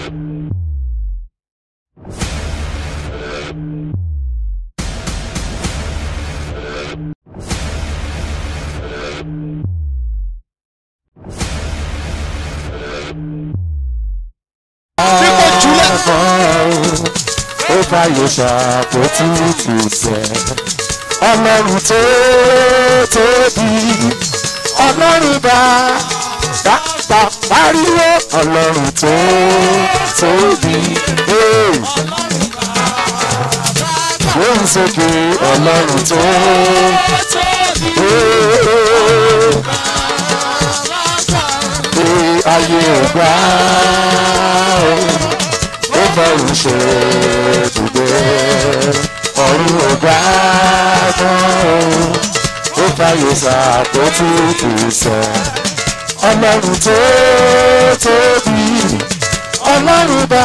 Dípò jùlẹ̀. ó fàyè ṣàpótí tùtẹ̀. ọlọ́run tó tóbi ọlọ́run bá bá pariwo ọlọ́run tó tóbi. Hey. Gbóhùn sókè ọlọ́run tó Hey. Hey, ayé ò gbà ó ó bá òun ṣe ibùgbé ọ̀run ò gbà tán ó fàyè ṣàpótí ìtùsẹ̀ ọlọ́run tó tóbi ọlọ́run bá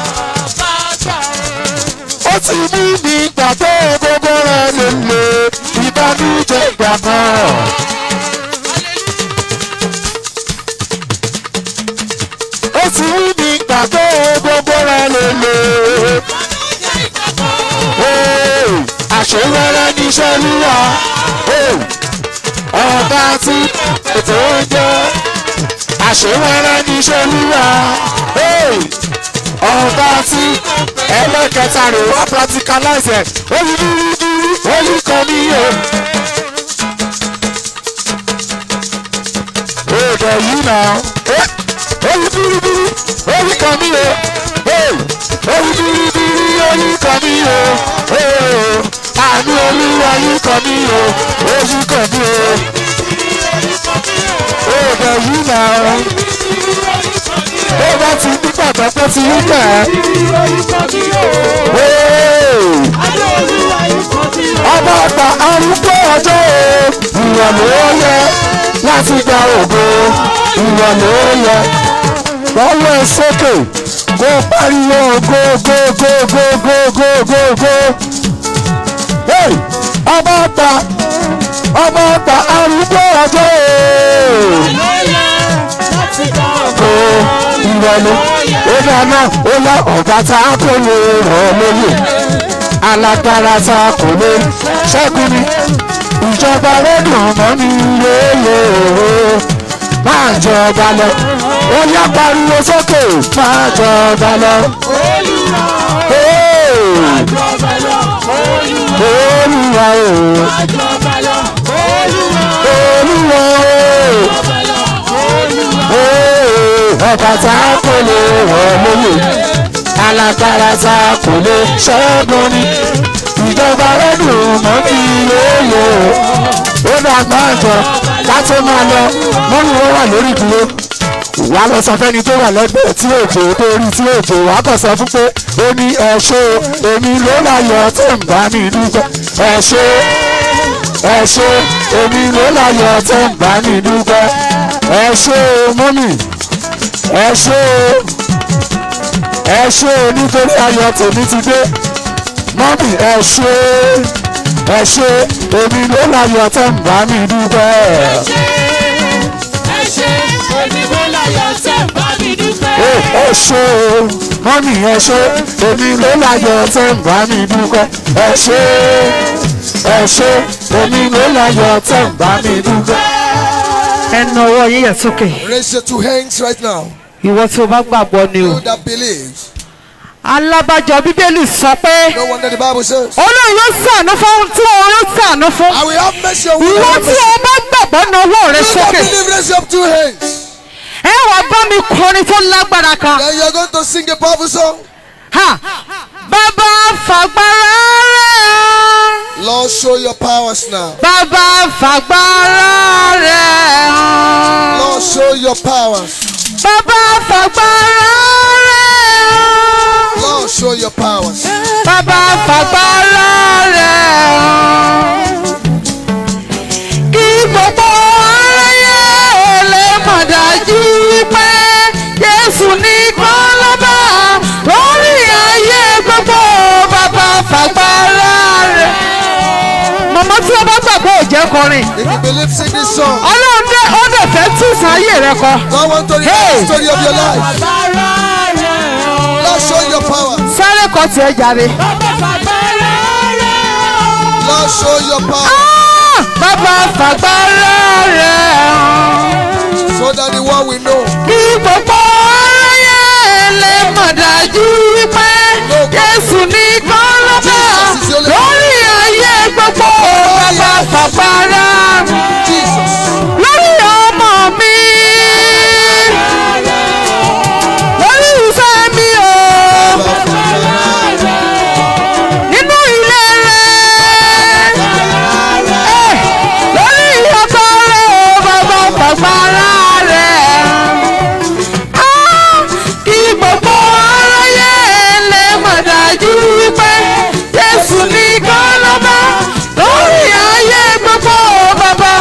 ó ti ní ní gbàgbé gbogbo rẹ̀ lè lè ìbánújẹ́ ìgbà kan. ó ti ní ní gbàgbé gbogbo rẹ̀ lè lè. Hey, àṣewẹ́rẹ́ níṣẹ́ lúwa Hey, ọba tí ètò ń jẹ́ àṣewẹ́rẹ́ níṣẹ́ lúwa Hey, ọba tí ẹlẹ́kẹta rè wá practicalize ẹ̀ orí dúró dúró orí kan níyẹ. Èdè yìí náà orí dúró dúró orí kan níyẹ. Orí dúró dúró orí kan níyẹ. Àánú olúwa yìí kan níyẹ. Orí kan níyẹ. Èdè yìí náà bó bá ti ní pàtàkì ti rí kẹ́ ọba ọgbà arúgbó ọjọ́ o ìwọ̀n ló yẹ láti gba ògo ìwọ̀n ló yẹ lọ́wọ́ ẹ sókè kó pariwo go go go go go go go go hey ọba ọgbà ọba ọgbà arúgbó ọjọ́ o ìrọ̀lẹ́ ó dáná ó lá ọ̀gá tá a kò lè rọ̀ lóye alágbára tá a kò lè ṣẹ́gun ni ìjọba lẹ́dùn mọ́ ní yéèyé máa jọba lọ ó yá pariwo sókè máa jọba lọ. Hey! Olúwa o Olúwa o ọba tá a kò lè rọ̀ lóye alágbára tá a kò lè ṣẹ́gun ni ìjọba lẹ́dùn mọ́ ní yéèyé ó dàgbà jọ ká tó máa lọ mọ́nú wọn wà lórí ìdúró wàá lọ sọ fẹ́ni tó wà lẹ́gbẹ̀ẹ́ tí òjò tó rí tí òjò wàá kàn sọ fún pé ó ní ẹ ṣé o èmi ló láyọ̀ tó ń bá mi dúpẹ́ ẹ ṣé ẹ ṣé èmi ló láyọ̀ tó ń bá mi dúpẹ́ ẹ ṣé o mọ́mì ẹ ṣé o ẹ ṣé o nítorí ayọ̀ tèmi ti dé mọ́mì ẹ ṣé ẹ ṣé èmi ló láyọ̀ tó ń bá mi dúpẹ́. ẹ ṣé o mọ́mì ẹ ṣé èmi ló láyọ̀ tó ń bá mi dúpẹ́ ẹ ṣé ẹ ṣé èmi ló láyọ̀ tó ń bá mi dúpẹ́. ẹnu ọwọ́ yín yẹ̀ sókè Raise your two hands right now. ìwọ tí o bá gbàgbọ́ ni o. You that believes. alábàjọ bíbélì sọ pé No wonder the Bible says. olóyún yóò sànú fún ohun tí òun yóò sànú fún. I will have mercy on you. ìwọ tí o bá gbàgbọ́ na ọwọ́ rẹ You that sókè. believe, raise your two hands. ẹ wà bá mi kọrin tó lágbára kan. Then you are going to sing a powerful song. Ha! bàbá fàgbára rẹ̀ Lord, show your powers now. bàbá fàgbára rẹ̀ hàn. Lord, show your powers. bàbá fàgbára rẹ̀ hàn. Lord, show your powers. bàbá fàgbára rẹ̀ hàn. kí gbogbo aráyé ò lè mọ̀ dájú pé Jésù nìkan lọ́ba lórí ayé gbogbo bàbá fàgbára rẹ̀. màmá tí o bá gbàgbọ́ ò jẹ́ kọrin If you believe, sing this song. ọlọ́run dé ó dẹ̀ fẹ́ tún sáyé rẹ kọ. God want to read Hey. the story of your life. kọ́ tiẹ̀ jàre. Lord, show your power Ah, bàbá fàgbára rẹ̀ hàn. so that the world will know. kí gbogbo aráyé lè mọ̀ dájú wípé Jésù nìkan ló bá lórí ayé gbogbo bàbá fàgbára rẹ̀. Jesus. lórí ọmọ mi lórí ìfẹ́ mi o nínú ilé rẹ Eh, lórí ọkọ rẹ o bàbá bàbára rẹ Ah, kí gbogbo aráyé lè mọ̀ dájú wípé Jésù nìkan ló bá lórí ayé gbogbo bàbá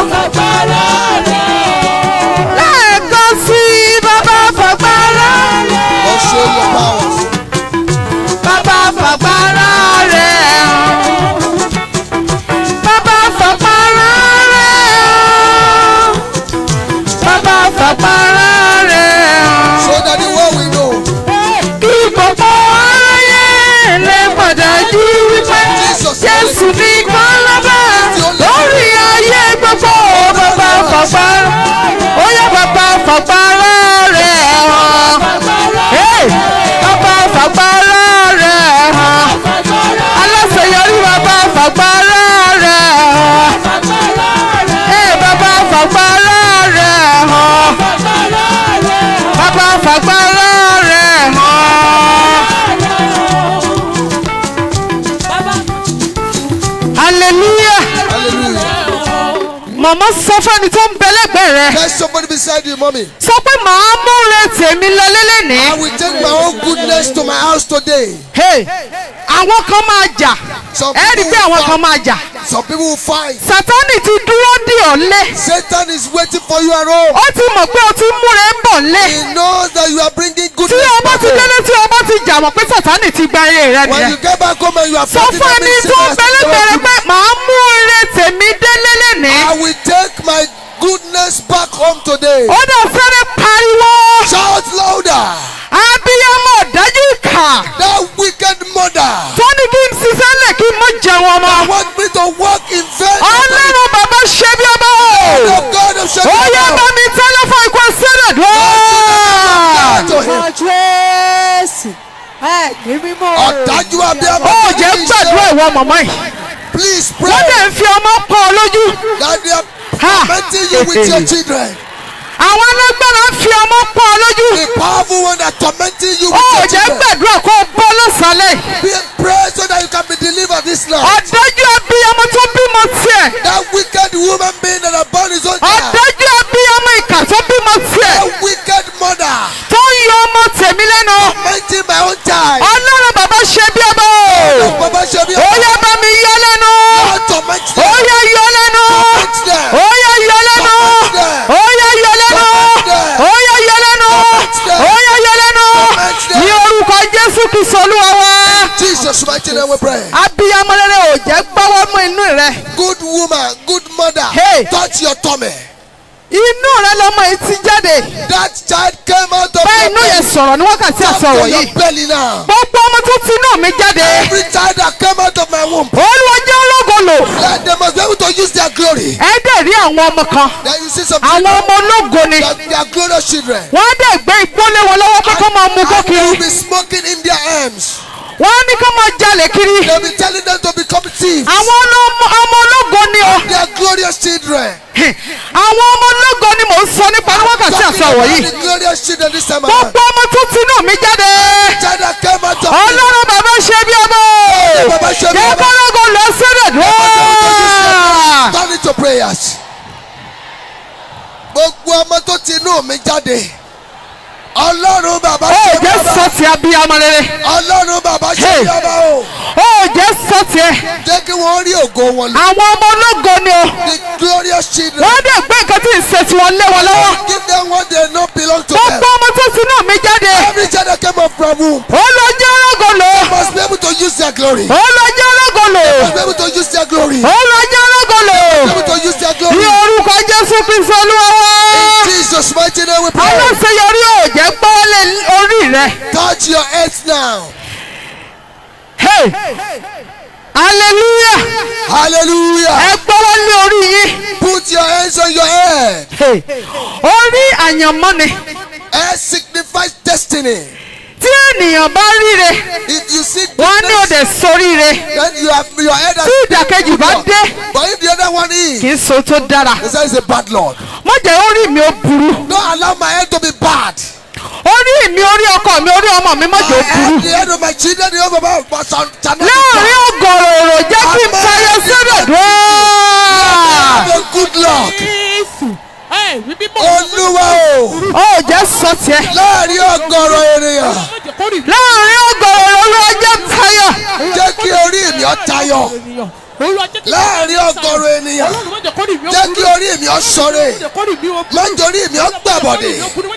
lẹ́ẹ̀kan sí bàbá fàgbára Lord, show your powers. bàbá fàgbára rẹ̀ hàn. bàbá fàgbára rẹ̀ hàn. bàbá fàgbára rẹ̀ hàn. So that the world will know. kí gbogbo aráyé lè mọ̀ dájú wípé Jésù nìkan lọ́ba lórí ayé gbogbo bàbá fàgbára ó yẹ bàbá fàgbára rẹ̀ hàn. Hey! bàbá fàgbára rẹ̀ hàn. aláṣeyọrí bàbá fàgbára rẹ̀ hàn. Hey! bàbá fàgbára rẹ̀ hàn. bàbá fàgbára rẹ̀ hàn. hallelujah Hallelujah. màmá sọ fẹ́ni tó ń bẹ lẹ́gbẹ̀ẹ́ rẹ̀ There's somebody beside you, mommy. sọ pé màá múre tèmi lọ lélẹ́ni. I will take my own goodness to my house today. Hey, àwọn kan máa jà Some ẹ rí i pé people àwọn will kan máa jà Some people will fight. sátánì ti dúró dì ọ́ lé Satan is waiting for you at home. ó ti mọ̀ pé o ti múre ń bọ̀ lé He knows that you are bringing tí goodness o bá back ti home. délé tí o bá ti jà mọ̀ pé sátánì ti gba eré rẹ When nìyẹn you get back home and you are sọ fighting fún that ẹni means tó ń Satan has bẹ́lẹ́gbẹ̀rẹ̀ told pé you, màá mú eré tèmi délé lẹ́ni I will take my goodness back home today. ó dẹ̀ fẹ́rẹ̀ pariwo Shout louder. abiyamọ dájú ìkà That wicked mother tó ní kí n ṣiṣẹ́ lẹ̀ kí n mọ̀ jẹun ọmọ want me to walk in vain. ọlọ́run bàbá ṣe bí ọmọ The God of ó yẹ bá Shadrach. mi tẹ́lẹ̀ fún ikú sílẹ̀ dùn. to him. Jésù ẹ̀mí mímọ́ Ọ̀dájú abiyamọ. ó jẹ́ gbàdúrà ìwọ mọ̀mọ́ yìí Please wọ́n pray dẹ̀ ń fi ọmọ pọ̀ ọ lójú that they are Ha. tormenting you with your children. àwọn alágbára ń fi ọmọ pọ̀ ọ lójú The powerful one that tormenting you ó with your jẹ́ children. gbàdúrà kó o bọ́ lọ́sàlẹ̀ yìí. Be pray so that you can be delivered this night. ọ̀dájú abiyamọ tó bímọ tiẹ̀ That wicked woman being that are born his own child. ọ̀dájú abiyamọ ìkà tó bímọ tiẹ̀ That wicked mother tó ń yọ ọmọ tèmi lẹ́nu tormenting my own child. ọlọ́run bàbá ṣe bí ọmọ Baba Shebi, ó yẹ bá mi yọ lẹ́nu Lord torment ó them. yẹ yọ lẹ́nu Torment them. ó yẹ yọ lẹ́nu ó yẹ yọ lẹ́nu ó yẹ yọ lẹ́nu ó yẹ yọ lẹ́nu ní orúkọ jésù kristu olúwa wa Jesus mighty name we pray. abiyamọ rere ò jẹ́ gbọ́wọ́ mọ́ inú rẹ Good woman, good mother, Hey. touch your tummy. inú rẹ lọmọ yìí ti jáde That child came out of bá your inú yẹn belly. sọ̀rọ̀ ní wákàtí Come àsọ̀rọ̀ to your yìí belly now. gbogbo ọmọ tó ti inú mi jáde Every child that came out of my womb, olúwa jẹ́ ológo lò let them must be able to use their glory. ẹ dẹ̀ rí àwọn ọmọ kan Then you see some àwọn children, ọmọ ológo ni that they are glorious children. wọ́n á dẹ̀ gbé ìpọ́nlé wọn lọ́wọ́ pé kọ́ máa mú kó And they will kiri be smoking in their arms. wọ́n á ní kọ́ máa jalè kiri They'll be telling them to become thieves. àwọn ọlọ́mọ ọmọ ológo ni ọ They are glorious children. àwọn ọmọ ológo ni mò ń sọ nípa ní wákàtí Talking àsọ̀rọ̀ about yìí the glorious children this time around. gbogbo ọmọ tó ti inú mi jáde Child that came out of me. ọlọ́run bàbá ṣe bí ọmọ Baba Shebi, jẹ́ kọ́lọ́gọ lọ sílẹ̀ dùn. Turn it to prayers. Gbogbo ọmọ tó ti inú mi jáde. Ọlọ́run bàbá ó ṣe jẹ́ bàbá. sọ́ọ̀tì abiyamọ rere Ọlọ́run bàbá ṣe Hey. bàbá o. ó jẹ́ sọ́ọ̀tì ẹ̀ Jẹ́ kí wọ́n rí ògo wọn lò. àwọn ọmọ ológo ni o The glorious children. wọ́n dẹ̀ gbé nǹkan tí ń ṣe tí wọ́n lé wọn lọ́wọ́ Give them what they know belong to them. gbogbo ọmọ tó ti inú mi jáde Every child that came up from womb ó lọ jẹ́ ológo lò must be able to use their glory. ó lọ jẹ́ ológo lò Must be able to use their glory. ó lọ jẹ́ ológo lò Be able to use their ní glory. orúkọ jésù kristu olúwa wa In Jesus' mighty name we pray. aláṣeyọrí ò jẹ́ gbọ́wọ́lé orí rẹ Touch your heads now. Hey! hallelujah hallelujah ẹ gbọ́wọ́ lé orí yín put your hands on your head Hey! orí àyànmọ́ ni head signifies destiny tí ènìyàn bá ríre if you see wọ́n ní òde goodness soríire then you have your head has tí ìdàkejì bá dé but if the other one is kì í so tó dára he says a bad lord má jẹ́ orí mi ó burú don't allow my head to be bad orí mi orí ọkọ mi orí ọmọ mi má my jẹ́ ó burú head the head of my children the head of my but shall shall not be láàrin bad ọgọrọ èrò jẹ́ kí n tayọ sódò dùn. have a good luck Ẹ wí bíbọ̀. olúwa o ó jẹ́ sọ tiẹ̀ láàrin ọgọrọ ènìyàn láàrin ọgọrọ èrò ló jẹ́ tayọ. jẹ́ kí orí mi ó tayọ láàrin ọgọrọ ènìyàn jẹ́ kí orí mi ó ṣọ̀rẹ́ má jẹ́ orí mi ó gbàbọ̀dẹ̀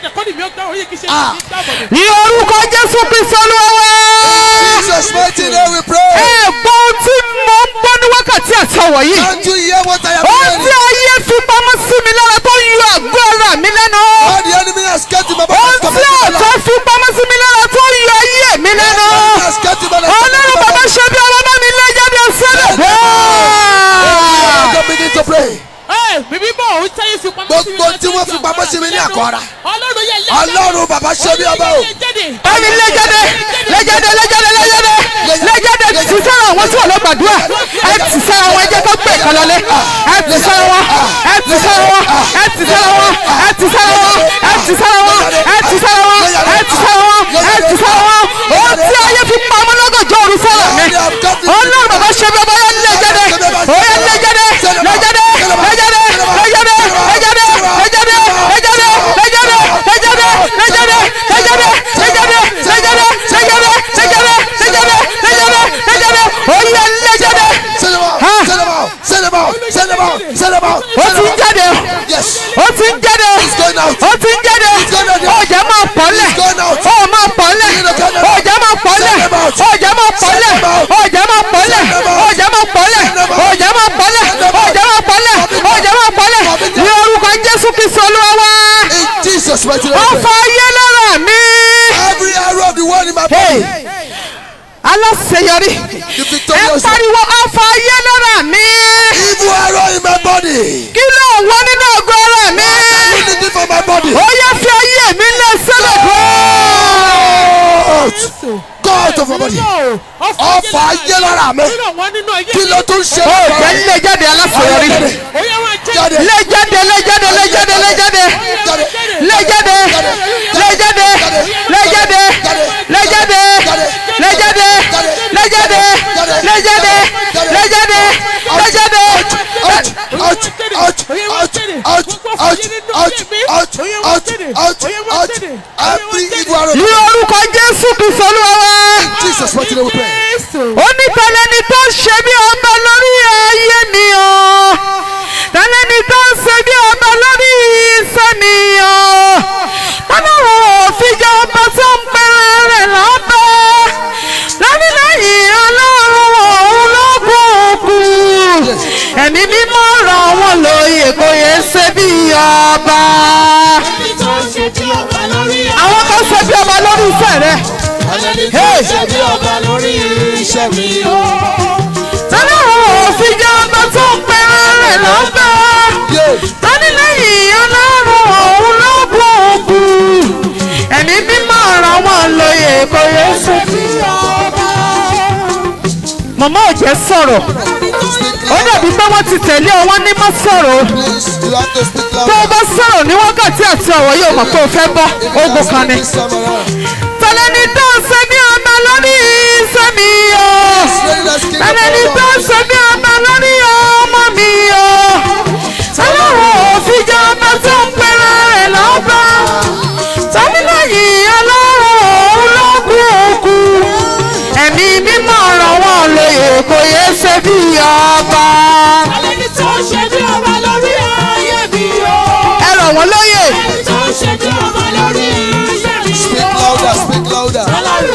Ah. ní orúkọ jésù kristu olúwa Jesus mighty name we pray ẹ gbọ́ ohun tí mo ń gbọ́ ní wákàtí àtọwọ̀ yìí can't you hear what I am ohun tí saying ayé fi pamọ́ sí mi lára tó ń yọ àgọ́ ara mi lẹ́nu all the enemy has kept in my body ohun has come tí into my ọ̀tọ̀ life fi pamọ́ sí mi lára tó ń yọ ayé mi lẹ́nu has kept in my life ọlọ́run bàbá ṣe bí ọmọ bá mi lé jáde sílẹ̀ Don't begin to pray Bíbí bọ̀ ó táyé fi pamọ́ sí mi. gbogbo tí wọ́n fi pamọ́ sí mi ní àkọ́ra Ọlọ́run yẹ lẹ́jẹ̀. ọlọ́run bàbá ṣe bí ọba o ẹni lé jáde lé jáde lé jáde lé jáde lé jáde ti sára àwọn tí wọn lọ gbàdúrà ẹ ti sára wọn ẹ jẹ́ kó pè kán lọlé ẹ ti sára wọn ẹ ti sára wọn ẹ ti sára wọn ẹ ti sára wọn ẹ ti sára wọn ẹ ti sára wọn ẹ ti sára wọn ẹ ti sára wọn ohun tí ayé fi pamọ́ lọ́gọ̀jọ́ òru sára mi ọlọ́run bàbá ṣe bí ọba yẹn lé jáde ó yẹ lé jáde lé jáde lé jáde lé jáde lé jáde lé jáde lé jáde lé jáde lé jáde lé jáde lé jáde lé jáde lé jáde lé jáde lé jáde lé jáde lé jáde lé jáde ó yẹ lé jáde send them out send them out send them out send them out send them out ó send ti them ń out jáde yes ó ti ń jáde It's going out. ó ti ń jáde ọjà máa pọ̀lẹ̀ It's going out. ó máa pọ̀lẹ̀ ọjà máa pọ̀lẹ̀ ọjà máa pọ̀lẹ̀ ọjà máa pọ̀lẹ̀ ọjà máa pọ̀lẹ̀ ọjà máa pọ̀lẹ̀ ọjà máa pọ̀lẹ̀ ọjà máa pọ̀lẹ̀ ní orúkọ jésù kristu olúwa wá in Jesus mighty ó name fa ayé lára mi every arrow of the world in my Hey. body aláṣeyọrí the ẹ victorious one pariwo ó fa ayé lára mi evil arrow in my body kí ló ń wọ nínú ọgọ ara mi unity for my body ó yẹ fi ayé mi lé sílẹ̀ out go out of my body ọfà ayé lára mi kí ló tún ṣe ó é jẹ́ lé jáde aláṣeyọrí jáde lé jáde lé jáde lé jáde lé jáde jáde lé jáde lé jáde lé jáde lé jáde lé jáde lé jáde lé jáde lé jáde lé jáde. out out out out out out out out out out out every evil arrow ní orúkọ jésù kristu olúwa wá. Jesus mighty name we pray ó ní tẹlẹni tó ń ṣe bí ọba lórí ayé mi o tẹlẹni tó ń ṣe bí ọba lórí iṣẹ́ mi o tọ́lọ́wọ́ òfin jẹ́ ọba tó ń pẹ́rẹ́ rẹ̀ lọ́bẹ̀ lọ́nìlẹ́yìn ọlọ́run òun ló kúkú ẹ̀mí mímọ́ ràn wọ́n lóye kò yẹ ṣe bí ọba àwọn kan ṣe bí ọba lórí iṣẹ́ rẹ̀. Hey! tọ́lọ́wọ́ òfin jẹ́ ọba tó ń pẹ́rẹ́ rẹ̀ lọ́bẹ̀ lọ́nìlẹ́yìn ọlọ́run òun ló kúkú ẹ̀mí mímọ́ ràn wọ́n lóye kò yẹ ṣe bí ọba. màmá ò jẹ́ sọ̀rọ̀ ó dàbí pé wọ́n ti tẹ̀lé ọ wọ́n ní má sọ̀rọ̀ o. please you have to speak tó o loud bá sọ̀rọ̀ ní wákàtí àti ọ̀wọ́ yóò mọ̀ pé o fẹ́ bọ́ ogun kan ni. this time around tẹ̀lẹ́ni tó ń ṣe bí ọba lórí iṣẹ́ mi o. Lady, let's keep tẹ̀lẹ́ni tó ń ṣe bí ọba lórí ọmọ mi o. ọlọ́run òfin jẹ́ ọba tó ń pẹ́rẹ́ rẹ̀ lọ́ba. tọ́mílẹ́yìn ọlọ́run òun ló kú òkú. ẹ̀mí mímọ́ ràn wọ́n lóye kò yẹ ṣe bí ọba. ẹ ràn wọ́n lóye. speak louder speak louder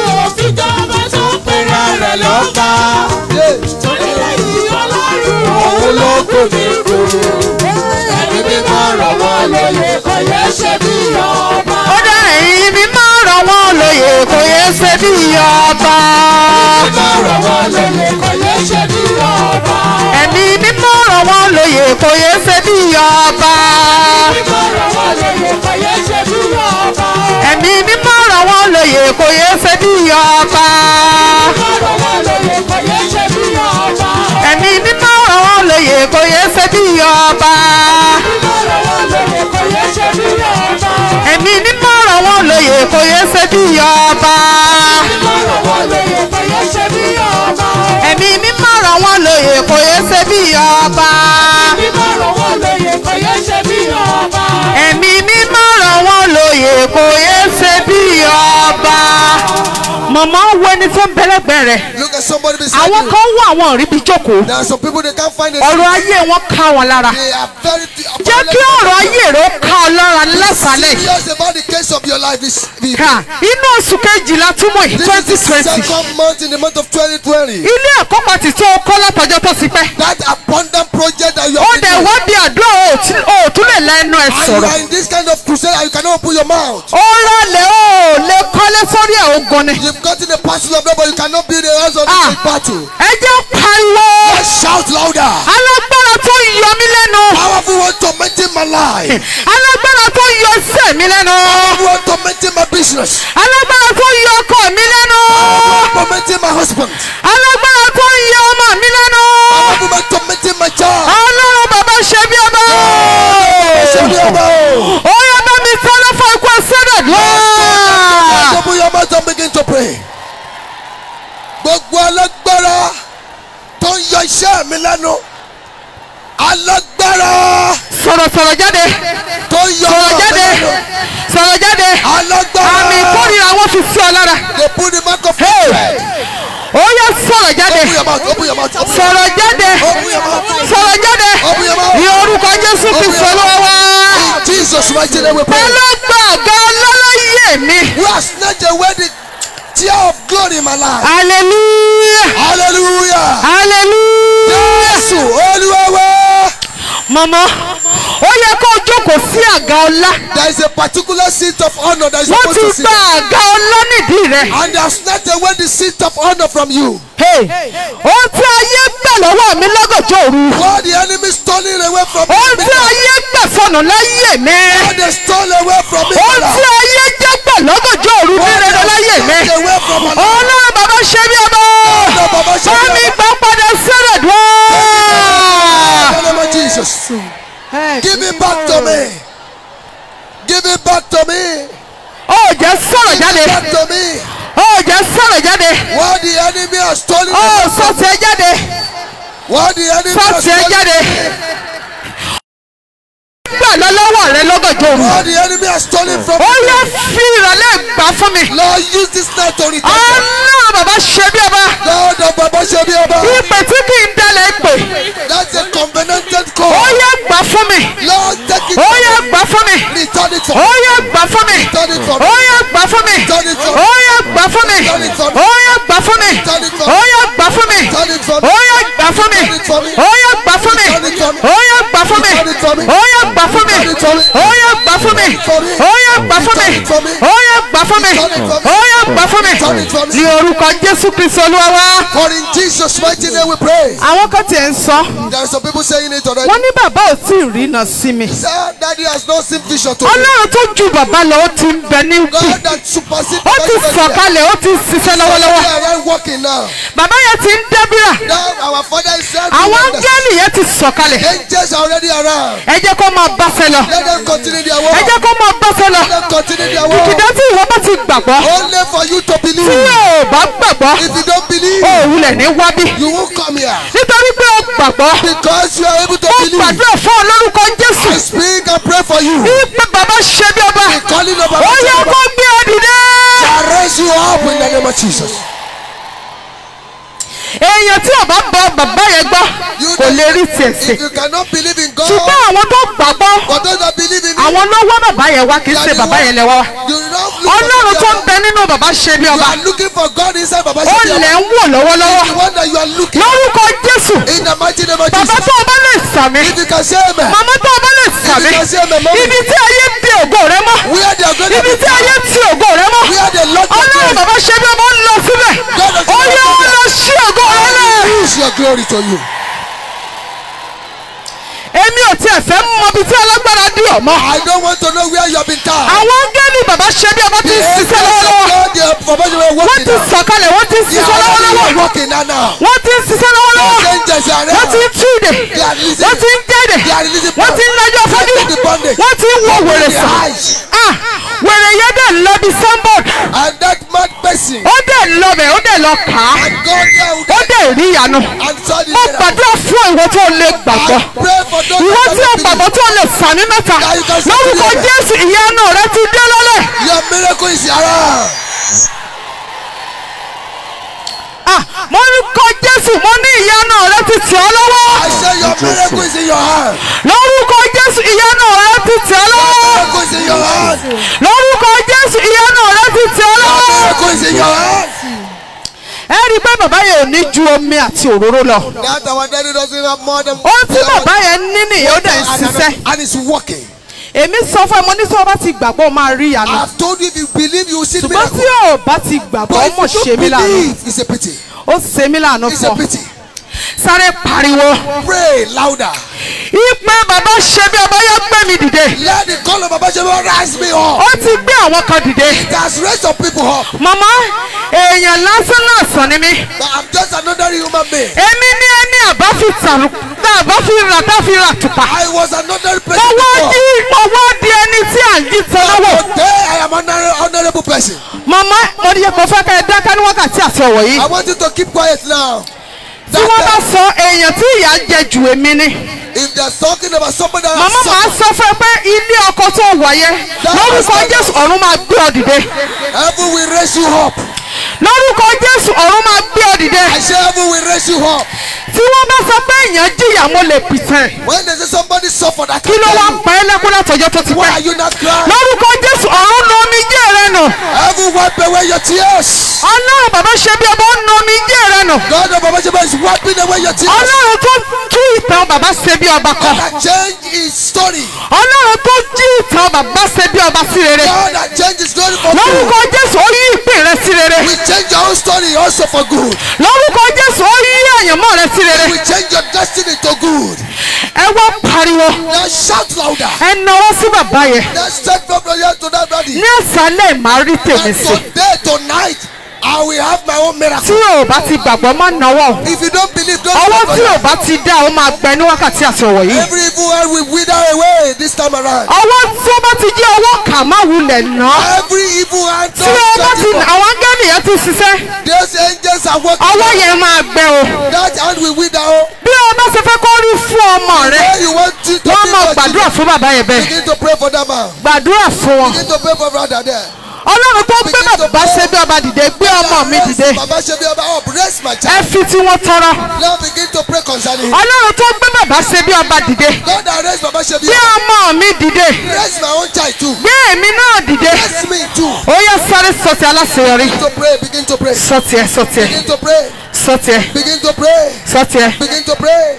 yeah òun ló kò ní kú ẹni mímọ́ rọ̀ wọ́n lóye kò yẹ ṣe bí ọba. ó dá ẹ̀yin mi máa ràn wọ́n lóye kò yẹ ṣe bí ọba. mímọ́ rọ̀ wọ́n lóye kò yẹ ṣe bí ọba. ẹ̀mí mímọ́ ràn wọ́n lóye kò yẹ ṣe bí ọba. ẹ̀mí mímọ́ ràn wọ́n lóye kò yẹ ṣe bí ọba. ẹ̀mí mímọ́ ràn wọ́n lóye kò yẹ ṣe bí ọba. ẹ̀mí mímọ́ ràn wọ́n lóye kò yẹ ṣe bí ọba. ẹ̀mí mímọ́ ràn wọ́n lóye kò yẹ ṣe bí ọba. mọ̀mọ́ wo ẹni tó ń bẹ́lẹ́gbẹ́ rẹ̀ Look at somebody beside àwọn you. kan wà àwọn òríbi jókòó There are some people they can't find it. ọ̀rọ̀ ayé wọn ká wọn lára They are very jẹ́ kí ọ̀rọ̀ ayé rẹ̀ ó ká ọ lára lásàlẹ̀ yìí. serious about the case of your life is ká inú oṣù kejìlá túmọ̀ yìí This twenty is the twenty second month in the month of 2020. ilé ẹ̀kọ́ pàtì tó kọ́ látọjọ́ tó ti pẹ́ That abundant project that you ó have dẹ̀ been wá doing. bí àdúrà ó tí- ó tún lè la ẹnu ẹ̀ And you sọ̀rọ̀ are in this kind of crusade and you cannot open your mouth. ó rọlẹ̀ ó lè kọ́lé sórí ẹ̀ ogun ni You've gotten a parcel of them, but you cannot build a house on Ah. the big battle. ẹ jẹ́ pariwo Let's shout louder. alágbára tó yọ mí lẹ́nu Powerful one tormenting my life. alágbára tó yọ iṣẹ́ mi lẹ́nu Powerful one tormenting my business. alágbára tó yọ ọkọ mi lẹ́nu Tormenting my husband. alágbára tó yọ ọmọ mi lẹ́nu Powerful one tormenting my child. ọlọ́run bàbá ṣe bí ọba Ṣé bí ọba o? ó yẹ bá mi sáré fún ikú ẹsẹ̀rẹ̀ lọ́wọ́. Open your mouth and begin to pray. Gbogbo alágbára tó ń yọ iṣẹ́ mi lẹ́nu. Alágbára sọ̀rọ̀ sọ̀rọ̀ jáde tó ń yọ sọ̀rọ̀ ọ̀rọ̀ mi jáde lẹ́nu. sọ̀rọ̀ jáde Alágbára. àmì ìkórìíra wọn fi sí ọ lára They put the mark of Hey. hatred. ó yẹ sọ̀rọ̀ jáde Open your mouth. Open your mouth. Open your sọ̀rọ̀ jáde Open your mouth. sọ̀rọ̀ jáde Open your mouth. ní orúkọ jésù Open kristu your mouth. olúwa wá. In Jesus' mighty name we pray. pẹ̀lú gbàgà ọlọ́láyé mi We have snatched away the tear of glory in my life. hallelujah Hallelujah. hallelujah. Jésù Olúwa wa. mọ̀mọ́ ó yẹ kó o jókòó sí àga ọlá There is a particular seat of honor that is wọ́n supposed ti to sit. gba àga ọlá nídìí rẹ̀. And they have snatched away the seat of honor from you. ohun tí ayé gbà lọ́wọ́ mi lọ́gọ̀jọ́ òru What the enemy stolen away from me. ohun tí ayé gbà sọnù láyé mi What they stole away from me. ohun tí ayé jẹ́ gbà lọ́gọ̀jọ́ òru ní rere láyé mi Snatched away from my life. ọlọ́run bàbá ṣe bí ọba Ọlọ́run bàbá ṣe bí ọba. bá mi gbà padà sẹ́rẹ̀ dùn. In the name of Jesus. Give it back to me. Give it back to me. ó jẹ́ sọ̀rọ̀ jáde Back to me. ó jẹ́ sọ̀rọ̀ jáde What the enemy has stolen. ó away from sọ̀tì ẹ jáde What the enemy has sọ̀tì ẹ stolen. jáde gbà lọ lọ́wọ́ rẹ lọ́gọ̀jọ́ òru What the enemy has stolen from ó me. yẹ fi ìrọ̀lẹ́ gbà fún mi Lord, use this night to return. ọlọ́run bàbá ṣe bí ọba. Lord of Baba Shebiaba. ìpè tí kì í dalẹ̀ pè That's a covenanted ó call. yẹ gbà fún mi Lord, take it. ó yẹ gbà fún mi Return it ó for me. yẹ gbà fún mi Return it for ó me. yẹ gbà fún mi Return it for me. ó yẹ gbà fún mi Return it for me. ó yẹ gbà fún mi Return it for ó me. yẹ gbà fún mi Return it for me. ó yẹ gbà fún mi Return it for me. ó yẹ gbà fún mi Return it for me. ó yẹ gbà fún mi Return it for me. ó yẹ gbà fún mi Return it for me. ó yẹ gbà fún mi for me. ó yẹ gbà fún mi Return it for me. ó yẹ gbà fún mi Return it for me. ó yẹ gbà fún mi Return it for me. ní orúkọ jésù kristu olúwa wa. For in Jesus' mighty name we pray. àwọn kan tiẹ̀ ń sọ There are some people saying it already. wọ́n ní bàbá ò tí ì rí iná sí mi. Sir, daddy has not seen vision to me. ọlọ́run tó ju bàbá lọ ó ti ń bẹ ní kù God that supersedes ó ti sọ̀kalẹ̀ ó ti ń ṣiṣẹ́ lọ́wọ́lọ́wọ́ We are right working now. bàbá yẹn ti ń dẹ́bíra Now our father is saying. àwọn áńgẹ́lì yẹn ti sọ̀kalẹ̀ Angels are already around. ẹ jẹ́ kó máa báṣẹ lọ Let them continue their ẹ work. jẹ́ kó máa báṣẹ lọ Let them continue their work. kìkìdá tí ìwọ bá ti gbàgbọ́ Only for you to tí believe. ò bá gbàgbọ́ If you don't believe, ó wulẹ̀ ní wábí you won't come here. nítorí pé ó gbàgbọ́ Because you are able to ó believe. gbàdúrà fún olórúkọ jésù I speak and pray for you. bí pé bàbá ṣe bí ọba The calling of ó our yẹ kó gbé ọ dìde. I raise you up in the name of Jesus. èèyàn tí ò bá bọ bàbá yẹn gbọ́ You kò lè rí tiẹ̀ sí If you cannot believe in God, ṣùgbọ́n àwọn tó gbàgbọ́ for those that believe in me, àwọn ló wá bàbá yẹn wá kì í ṣe bàbá yẹn lẹ wá wá you don't look ọlọ́run for tó ń God. bẹ nínú bàbá ṣe bí You ọba are looking for God inside Baba ó Shebi lẹ̀ Ọba. ń wò lọ́wọ́lọ́wọ́ The one that you are looking lórúkọ jésù in the mighty name of bàbá Jesus. tó o bá lè sàmì If you can say amen, màmá tó o bá lè sàmì If you can say amen, mommy. ibi tí ayé bí ògo rẹ mọ́ where they are going to ibi be tí ayé tí ògo rẹ mọ́ where they lock your ọlọ́run door. bàbá ṣe bí ọba ń lọ síbẹ̀ ó yẹ ó lọ sí ògo rẹ lẹ̀. Use your glory to you. ò tiẹ̀ fẹ́ mọ ibi tí alágbára dì ọ́ mọ́. I don't want to know where you have been tied. àwọn áńgẹ́lì bàbá ṣe bí ọba ti The ń ṣiṣẹ́ angels of lọ́wọ́lọ́wọ́. God, they are for you were wọ́n working ti now. sọ̀kalẹ̀ wọ́n ti ń They ṣiṣẹ́ are lọ́wọ́lọ́wọ́. already working now now. wọ́n ti ń ṣiṣẹ́ The lọ́wọ́lọ́wọ́. angels are wọ́n ti ń around. túde. They are releasing. wọ́n ti ń kéde. They are releasing wọ́n ti ń lọ́jọ́ fọ́jú. Breaking the bondage. wọ́n ti ń wo wèrè Their sàn. eyes. Ah, wèrè yẹn dẹ̀ lọ bí sanbọọd. And that mad person. ó dẹ̀ lọ bẹ̀ ó dẹ̀ lọ kà á. And God now ó dẹ̀ rí ìyanu. and saw the mo miracle. gbàdúrà fún ìwọ tó lè gbàgbọ́. I pray for those ìwọ that tí o don't gbàgbọ́ believe. tó lè sàmì mẹ́ta. lórúkọ jésù ìyanu rẹ ti dé lọ́lẹ̀. Your miracle is around. Ah, mo ní kọ jésù mo ní ìyanu rẹ ti tẹ̀ ọ́ I lọ́wọ́. say your miracle is in your hand. lórúkọ jésù ìyanu rẹ ti tẹ̀ ọ́ lọ́wọ́. Miracle is in your hand. lórúkọ jésù ìyanu rẹ ti tẹ̀ ọ́ lọ́wọ́. Miracle is in your hand. ẹ rí i pé bàbá yẹn ò ní ju omi àti òróró lọ. That our daddy doesn't have more than. ohun tí bàbá yẹn ní nìyẹn ó dẹ̀ ń ṣiṣẹ́. And it's working. èmi sọ fún ẹ mo ní sọ bá ti gbàgbọ́ ó máa rí ìyanu. I've told you if you believe you will see the ṣùgbọ́n tí miracle. ò bá ti gbàgbọ́ ó But mọ̀ if you ṣe mí don't lànà. believe, it's a pity. ó ṣe mí lànà It's fún a ọ. pity. sáré pariwo. Pray louder. ìpè bàbá ṣe bí ọba yẹn gbé mi dìde. Let the call of Baba Sheba rise me up. ó ti gbé àwọn kan dìde. It has raised some people up. màmá èèyàn lásán lásán ni mí. But I'm just another human being. èmi ní ẹni àbá fi tàrú tá àbá fi rà tá fi rà tùpà. I was another mo person wá before. di mo wá di ẹni tí à ń jí tọ́lọ́wọ́. Today I am an honorable person. màmá mo ní mo fẹ́ kẹ́ ẹ dáká ní wákàtí àti ọ̀wọ̀ yìí. I want you to keep quiet now. tí wọ́n bá sọ èèyàn tí ìyà ń jẹ jù èmi ni. If they're talking about somebody that màmá màá has sọ fún ẹ pé ilé ọkọ tó wà yẹn lórúkọ jésù ọ̀run máa gbé ọ dìde. heaven will raise you up. lórúkọ jésù ọ̀run máa gbé ọ dìde. I say heaven will raise you up. tí wọ́n bá sọ pé èèyàn jìyà mo lè pìtàn. When they say somebody suffer, that kí ló wá ń pa ẹ́ lẹ́kún látọjọ́ tó ti Why pẹ́. are you not crying? lórúkọ jésù ọ̀run nu omijé rẹ nù. Heaven wipe away your tears. ọlọ́run bàbá ṣe bí ọba ń nu omijé rẹ nù. God of Baba Sheba is wiping away your tears. ọlọ́run tó tú ìtàn bàbá ṣe bí ọba kan. God that change his story. ọlọ́run tó jí ìtàn bàbá ṣe bí ọba sí rere. God that change his story for lórúkọ good. jésù ó yí ìpín rẹ sí rere. We change your own story also for good. lórúkọ jésù ó yí àyànmọ́ rẹ sí rere. We change your destiny to good. ẹ wá pariwo. Now shout louder. ẹ náwó sí bàbá yẹn. Now step from the here to that body. ní àṣálẹ̀ màá rí tèmi And sí. today, tonight, I will have my own tí miracle. o bá ti gbàgbọ́ má náwó. If you don't believe, don't ọwọ́ stop tí on o it. bá ti dá o máa gbẹ ní wákàtí àti ọ̀wọ̀ yìí. Every evil hand will wither away this time around. ọwọ́ tí ó bá ti jẹ́ ọwọ́ kà má wulẹ̀ ná. Every evil hand tí o bá don't ti stop it. àwọn áńgẹ́lì yẹn ti ṣiṣẹ́. Those angels are working. ọwọ́ yẹn máa gbẹ o. That hand will wither. Oh. bí o bá ṣe fẹ́ kó rí fún ọmọ rẹ. Where you want to, to wọ́n be máa your gbàdúrà children, fún bàbá yẹn bẹ́ẹ̀. begin to pray for that man. gbàdúrà fún wọn. Begin to pray for brother there. ọlọ́run tó gbé bàbá ṣe bí ọba dìde gbé ọmọ mi dìde. Baba Shebi Oba up. Raise my ẹ child. fi tí wọ́n tọrọ. Now begin to pray concerning him. ọlọ́run tó gbé bàbá ṣe bí ọba dìde. God that raised Baba Shebi gbé Oba. ọmọ mi dìde. Raise my own child too. gbé èmi náà dìde. Raise me too. ó yẹ sáré sọtì aláṣeyọrí. Begin to pray. Begin to pray. sọtì ẹ sọtì ẹ Begin to pray. sọtì ẹ Begin to pray. sọtì ẹ. Begin to pray.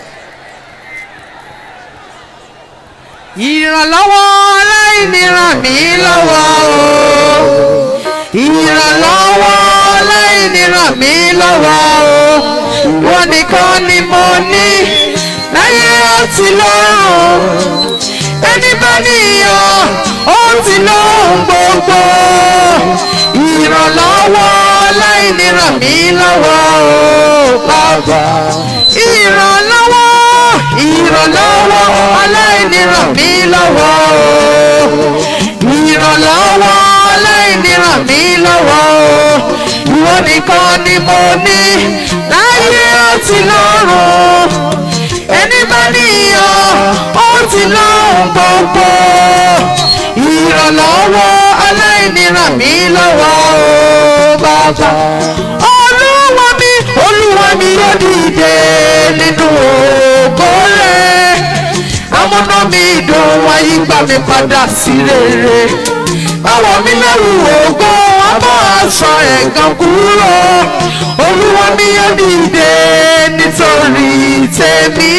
ìrànlọ́wọ́ aláìní ràn mí lọ́wọ́ o. ìrànlọ́wọ́ aláìní ràn mí lọ́wọ́ o. wọ́n nìkan ni mo ní láyé àti lọ́run. ẹni bá níyàn ó ti lóhun gbogbo. ìrànlọ́wọ́ aláìní ràn mí lọ́wọ́ o. bàbá ìrànlọ́wọ́ ìrànlọ́wọ́ aláìní ràn mí lọ́wọ́ o. ìrànlọ́wọ́ aláìní ràn mí lọ́wọ́ o. ìwọ nìkan ni mo ní láyé àti lọ́run. ẹni bá níyàn ó ti lóhun gbogbo. ìrànlọ́wọ́ aláìní ràn mí lọ́wọ́ o bàbá. olúwa mi olúwa mi yóò dìde nínú ògo rẹ̀ amúná mi dùn wáyé gbà mí padà sí rere báwo mi lẹ́rù ògo abọ́ aṣọ ẹ̀gàn kúrò olúwa mi yóò dìde nítorí tèmi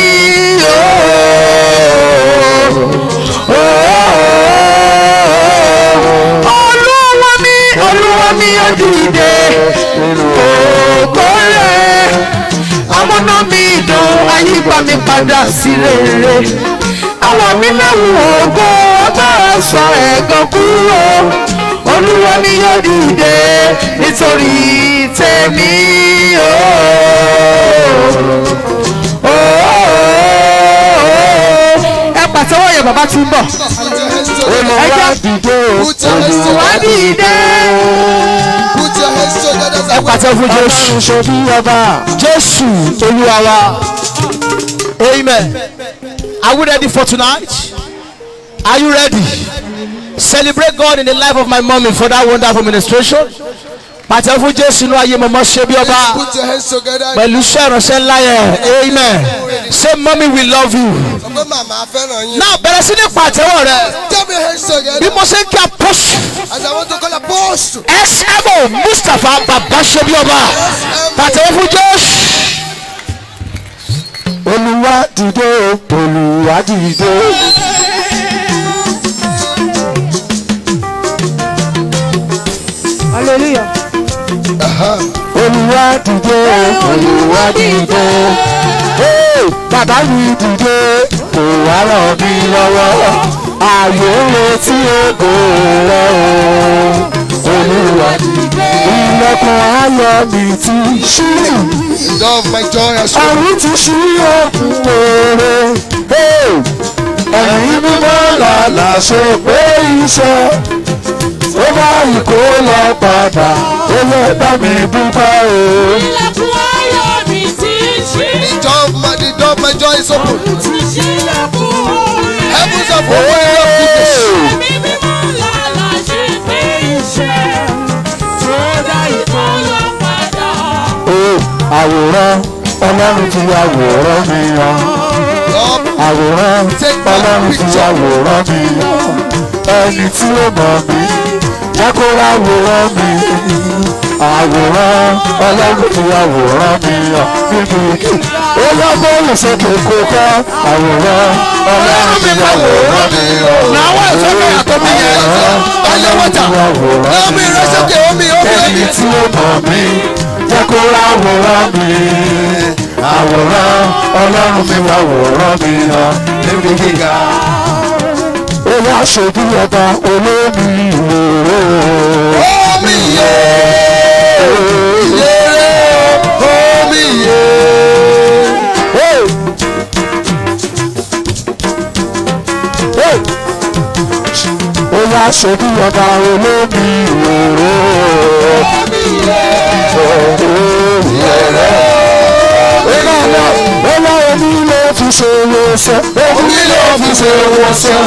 olúwa mi olúwa mi yóò dìde ògo rẹ̀ amúná mi dùn ayípa mi padà sí rere wọ̀ mí lẹ́wù ògo ọgbọ́n sọ ẹ̀gàn kúrò olúwa ni yóò dìde nítorí tèmi o. o, o, o. ẹ pàtẹ́wọ́ yẹn bàbá tí ń bọ̀. olùwà dìde Put your hands wá together. dìde. Put your hands together. ẹ pàtẹ fún jésù ṣe bí ọba jésù olúwa wa. Amen. Are we ready for tonight? Are you ready? Celebrate God in the life of my mommy for that wonderful ministration. Pàtẹ́ fún Jésù inú ayé mọ̀mọ́ ṣe bí ọba Put your hands together. pẹ̀lú iṣẹ́ ìránṣẹ́ ńlá yẹn. Amen. Say mommy we love you. Sọ pé màmá fẹ́ràn yín. Náà bẹ̀rẹ̀ sí ní pàtẹ́wọ̀ rẹ̀. Tell me hands Bí together. mo ṣe ń kí apọ́sù. As I want to call apostle. SMO Mustapha bàbá ṣe bí ọba. Pàtẹ́wọ̀ fún Jésù. olùwà dìde olùwà dìde. hallelujah. olùwà dìde olùwà dìde. Hey, bàbá mi dìde kò wá ràn mí lọ́wọ́ ààyè ń retí ògo rẹ o. olùwà dìde ilẹ̀kùn ayọ̀ mi ti ṣí. Love my joy and soul. ọ̀run ti ṣí òkun òre. ẹ̀mí mímọ́ làlà ṣe pé iṣẹ́ ó bá ìkó lọ padà ó lè bá mi dúpẹ́ o. Ilẹ̀kùn ayọ̀ mi ti ṣí. The door of my, the door of my joy is open. Ti ṣí ilẹ̀kùn oore. Heavens are opening up goodness. Ẹ̀mí mímọ́ làlà ṣe pé iṣẹ́. Tó dá ìkọlọ padà. Ee, àwòrán ọlọ́run ti àwòrán mi hàn. Lord, àwòrán ọlọ́run ti àwòrán mi hàn. ẹni tí ó mọ̀ mí jẹ́ kó ráwòrán mi. àwòrán ọlọ́run ti àwòrán mi hàn. níbi ó yọ bọ́ọ̀lù sókè kó kọ́ àwòrán ọlọ́run ti àwòrán mi hàn. Náwó ìsọ́kè àtọ́mí yẹn. Ayọ̀ wọ́tà. Lọ́mí ìrẹsẹ̀kẹ̀ omi omi ẹni omi. tí ó mọ̀ mí jẹ́ kó ráwòrán mi àwòrán ọlọ́run mi wá wòrán mi hàn níbi gíga. ó wá ṣojú ọba olómi ìwòrò. Omi yé. Ìyèrè omi yé. ó wá ṣojú ọba olómi ìwòrò. ó wá omi ló fi ṣe wọ́sẹ̀. omi ló fi ṣe wọ́sẹ̀.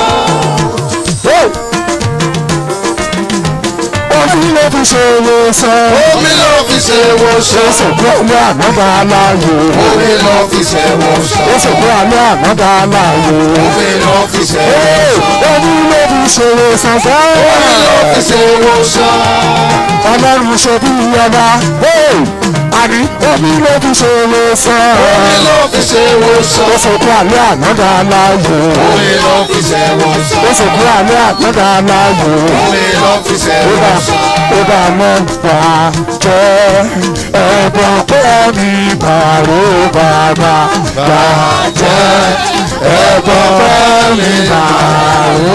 omi ló fi ṣe wọ́sẹ̀. Omi ló fi ṣe wọṣọ. ó sì kú ọlẹ́ ànáda aláyò. Omi ló fi ṣe wọṣọ. ó sì kú ọlẹ́ ànáda aláyò. Omi ló fi ṣe omi ló fi ṣe wọ́sẹ̀ Omi ló fi fẹ́. ṣe wọṣọ. ọlọ́run ṣe bí ọba. àní omi ló fi ṣe wọ́sẹ̀. Omi ló fi ṣe wọṣọ. ó sì kú ọlẹ́ ànáda aláyò. Omi ló fi ṣe wọṣọ. ó sì kú ọlẹ́ ànáda aláyò. Omi ló fi ṣe ó bá wọṣọ. ó bá mọ́ gbà jẹ́ ẹ̀bùn pé mi bàró bàbá gbà jẹ́ ẹ̀bùn pé mi bàró.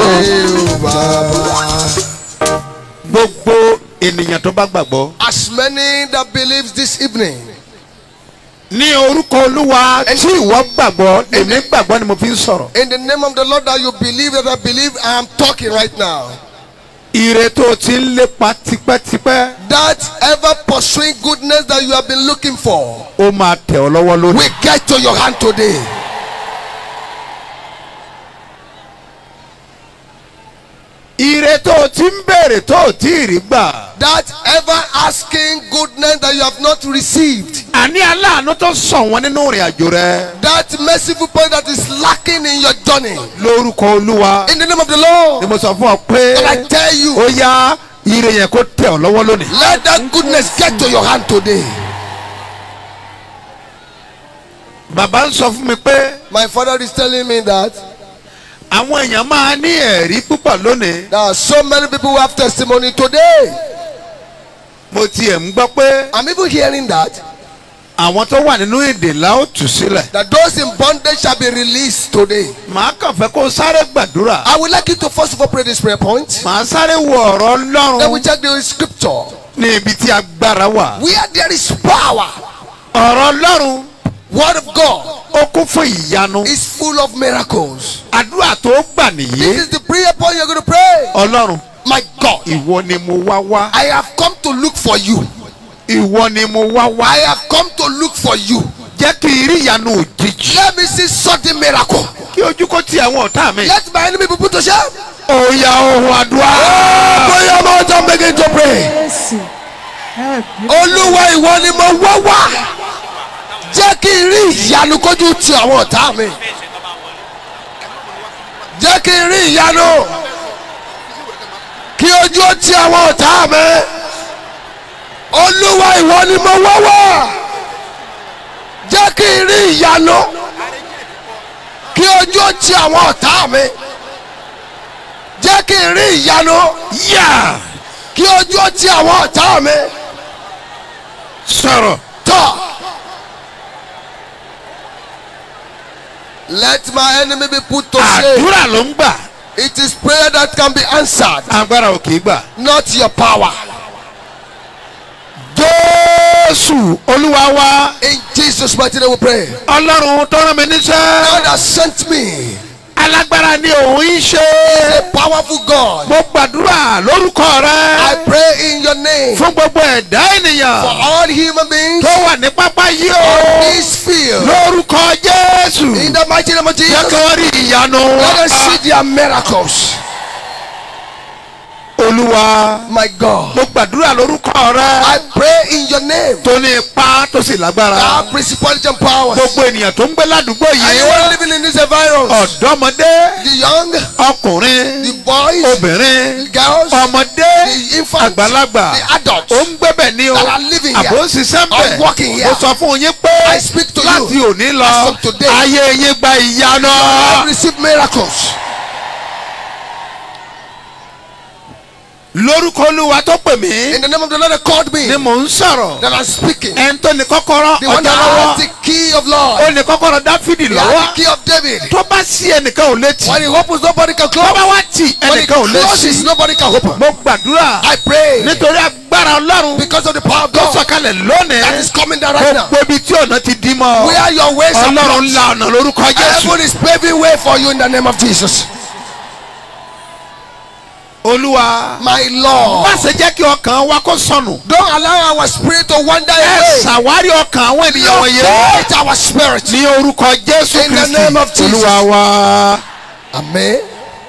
Gbogbo ènìyàn tó bá gbàgbọ́. As many that believes this evening. Ní orúkọ Olúwa tí ìwọ gbàgbọ́, èmi gbàgbọ́ ni mo fi ń sọ̀rọ̀. In the name of the Lord that you believe that I believe, I am talking right now. Ire tó o ti ń lépa tipẹ́tipẹ́, That ever pursuing goodness that you have been looking for ó máa tẹ̀ ọ́ lọ́wọ́ lónìí. will get to your hand today. Ire tó o ti ń béèrè tó o tí ì rí gbà. That ever asking goodness that you have not received. Àní aláàánú tó sàn wọ́n nínú ìrìn àjò rẹ. That merciful point that is lacking in your journey. Lórúkọ Olúwa In the name of the ni Lord. mo sọ fún ọ pé And I tell you, ó yá ire yẹn kó tẹ̀ ọ́ lọ́wọ́ lónìí. let that goodness get to your hand today. Bàbá ń sọ fún mi pé My father is telling me that àwọn èèyàn máa ní ẹ̀rí púpọ̀ lónìí. there are so many people who have testimony today. Mo tiẹ̀ ń gbọ́ pé I'm even hearing that àwọn tó wà nínú èdè la ó tù sílẹ̀. that those in bondage shall be released today. màá kàn fẹ́ kó sáré gbàdúrà. I would like you to first of all pray this prayer point. màá sáré wo ọ̀rọ̀ Then we ọlọ́run check the scripture. ní ibi tí agbára wà. Where there is power, ọ̀rọ̀ ọlọ́run word of God ó kún fún ìyanu. is full of miracles. àdúrà tó gbà This nìyí. is the prayer point you're going to pray. ọlọ́run My God, ìwọ ni mo wá wá. I have come to look for you. ìwọ ni mo wá wá. I have come to look for you. jẹ́ kí n rí ìyanu òjijì. Let me see sudden miracle. kí ojú kó ti àwọn ọ̀tá mi. Let my enemy be put to shame. òòyà ohun àdúrà. Pray your mouth and begin to pray. Jésù. Help me. Olúwa ìwọ ni mo wá wá. Jẹ́ kí n rí ìyanu kójú ti àwọn ọ̀tá mi. Jẹ́ kí n rí ìyanu. Kí ojú ó ti àwọn ọ̀tá mi. Olúwa ìwọ ni mo wá wá. Jẹ́ kí n rí ìyanu. Kí ojú ó ti àwọn ọ̀tá mi. Jẹ́ kí n rí ìyanu. yà Kí ojú ó ti àwọn ọ̀tá mi. sọ̀rọ̀. Talk. Let my enemy be put to shame. àdúrà ló ń gbà. It is prayer that can be answered, agbára ò kì í gbà. not your power. jésù olúwa wa. In Jesus' mighty name we pray. ọlọ́run tó rán mi níṣẹ́. God has sent me. alágbára ni òun ń ṣe. A powerful God. mo gbàdúrà lórúkọ I rẹ. pray in your name fún gbogbo ẹ̀dá for ènìyàn. all human beings tó wà ní pápá yìí on o. this field. lórúkọ jésù. In the mighty name of jẹ́ Jesus, kí wọ́n rí ìyanu. let us see their miracles. olúwa. My God. mo gbàdúrà lórúkọ rẹ. I pray in your name. tó ní ipá tó sì lágbára. Our principality and powers. gbogbo ènìyàn tó ń gbé ládùúgbò Anyone yìí. living in this environment. ọ̀dọ́mọdé. The young, ọkùnrin. the boys, obìnrin. the girls, ọmọdé. the infants, àgbàlagbà. the adults. ó ń gbébẹ̀ ní o. that are living here, àbò ń ṣiṣẹ́ are working bẹ̀. here. mo sọ fún yín pé. I speak to láti you. òní lọ. As of today. ayé yín gba ìyanu. I receive miracles. lórúkọ olúwa tó pè mí. In the name of the Lord that called me, ni mò ń sọ̀rọ̀. that I'm speaking. ẹni tó ní kọ́kọ́rọ́ The one ọjọ́ that has lọ́wọ́. the key of Lord. ó ní kọ́kọ́rọ́ dáfídì He has lọ́wọ́. the key of David. tó bá sí ẹnìkan ò létí. When he opens, nobody can tó bá close. wá tì When he ẹnìkan ò closes, létí. nobody can open. mo gbàdúrà I pray nítorí agbára ọlọ́run because of the power of tó God sọ̀kalẹ̀ that is lónìí. coming down right now. gbogbo ibi tí ọ̀nà ti dí mọ́. Where your ways are ọlọ́run blocked. la ọ̀nà lórúkọ jésù. Heaven is paving way for you in the name of Jesus. olúwa My má Lord. ṣe jẹ́ kí ọkàn wa kó sọnù. Don't allow our spirit to wander ẹ away. ṣàwárí ọkàn àwọn ènìyàn wọ̀nyí. Locate our spirit. ní orúkọ jésù In the name of kristi Jesus. olúwa wa. Amen.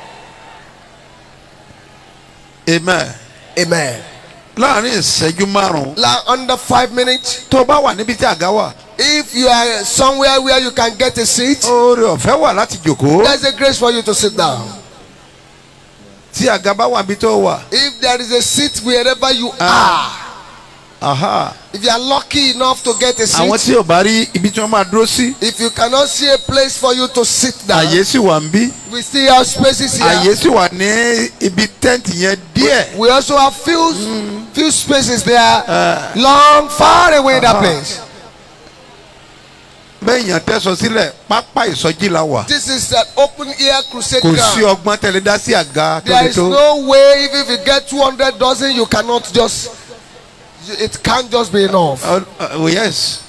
amen. Amen. láàrin ìṣẹ́jú márùn-ún. Like under five minutes. tó bá wà níbi tí àga wà. If you are somewhere where you can get a seat, oore ọ̀fẹ́ wà láti jòkó. there's a grace for you to sit down. tí àga bá wà níbi tó wà. If there is a seat wherever you are, aha. if you are lucky enough to get a àwọn seat, tí ò bá rí ibi tí wọ́n máa dúró sí. if you cannot see a place for you to sit down, àyè sì wà ń bí. we still have spaces àyè here. sì wà ní ibi tẹ́ǹtì yẹn díẹ̀. We also have few few spaces there, long, far away that place. bẹ́ẹ̀ yàn tẹ́sọ sílẹ̀ pápá ìsọjí la wà. This is an open air crusade kò sí ground. ọgbọ́n tẹ̀lé dá sí àga tó There lè is tó. no way even if you get 200 dozen, you cannot just. It can't just be enough. Uh, uh, oh, yes.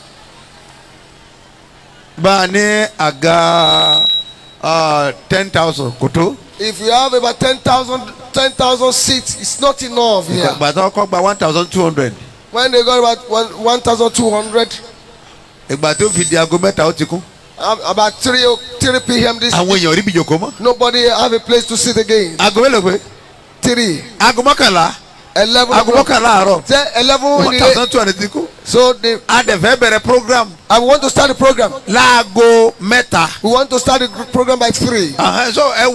bá a ní àga ten thousand kò tó. If you have about 10,000 10,000 seats, it's not enough here. ìgbà tó kọ́ gba one thousand two hundred. When they got about one- 1,200, ìgbà tó fi di aago mẹ́ta ó ti kún. um, about 3, o- 3 p.m. this àwọn èèyàn ò rí bí jòkó mọ́. nobody have a place to sit again. aago mélòó pé. 3, aago mọ́kànlá. 11, aago o'clock. mọ́kànlá àárọ̀. Then 11 one in the thousand two hundred ti kú. So they, a dẹ̀ fẹ́ bẹ̀rẹ̀ program. I want to start the program. láago mẹ́ta. We want to start the gr- program by 3. Àhán, so ẹ wo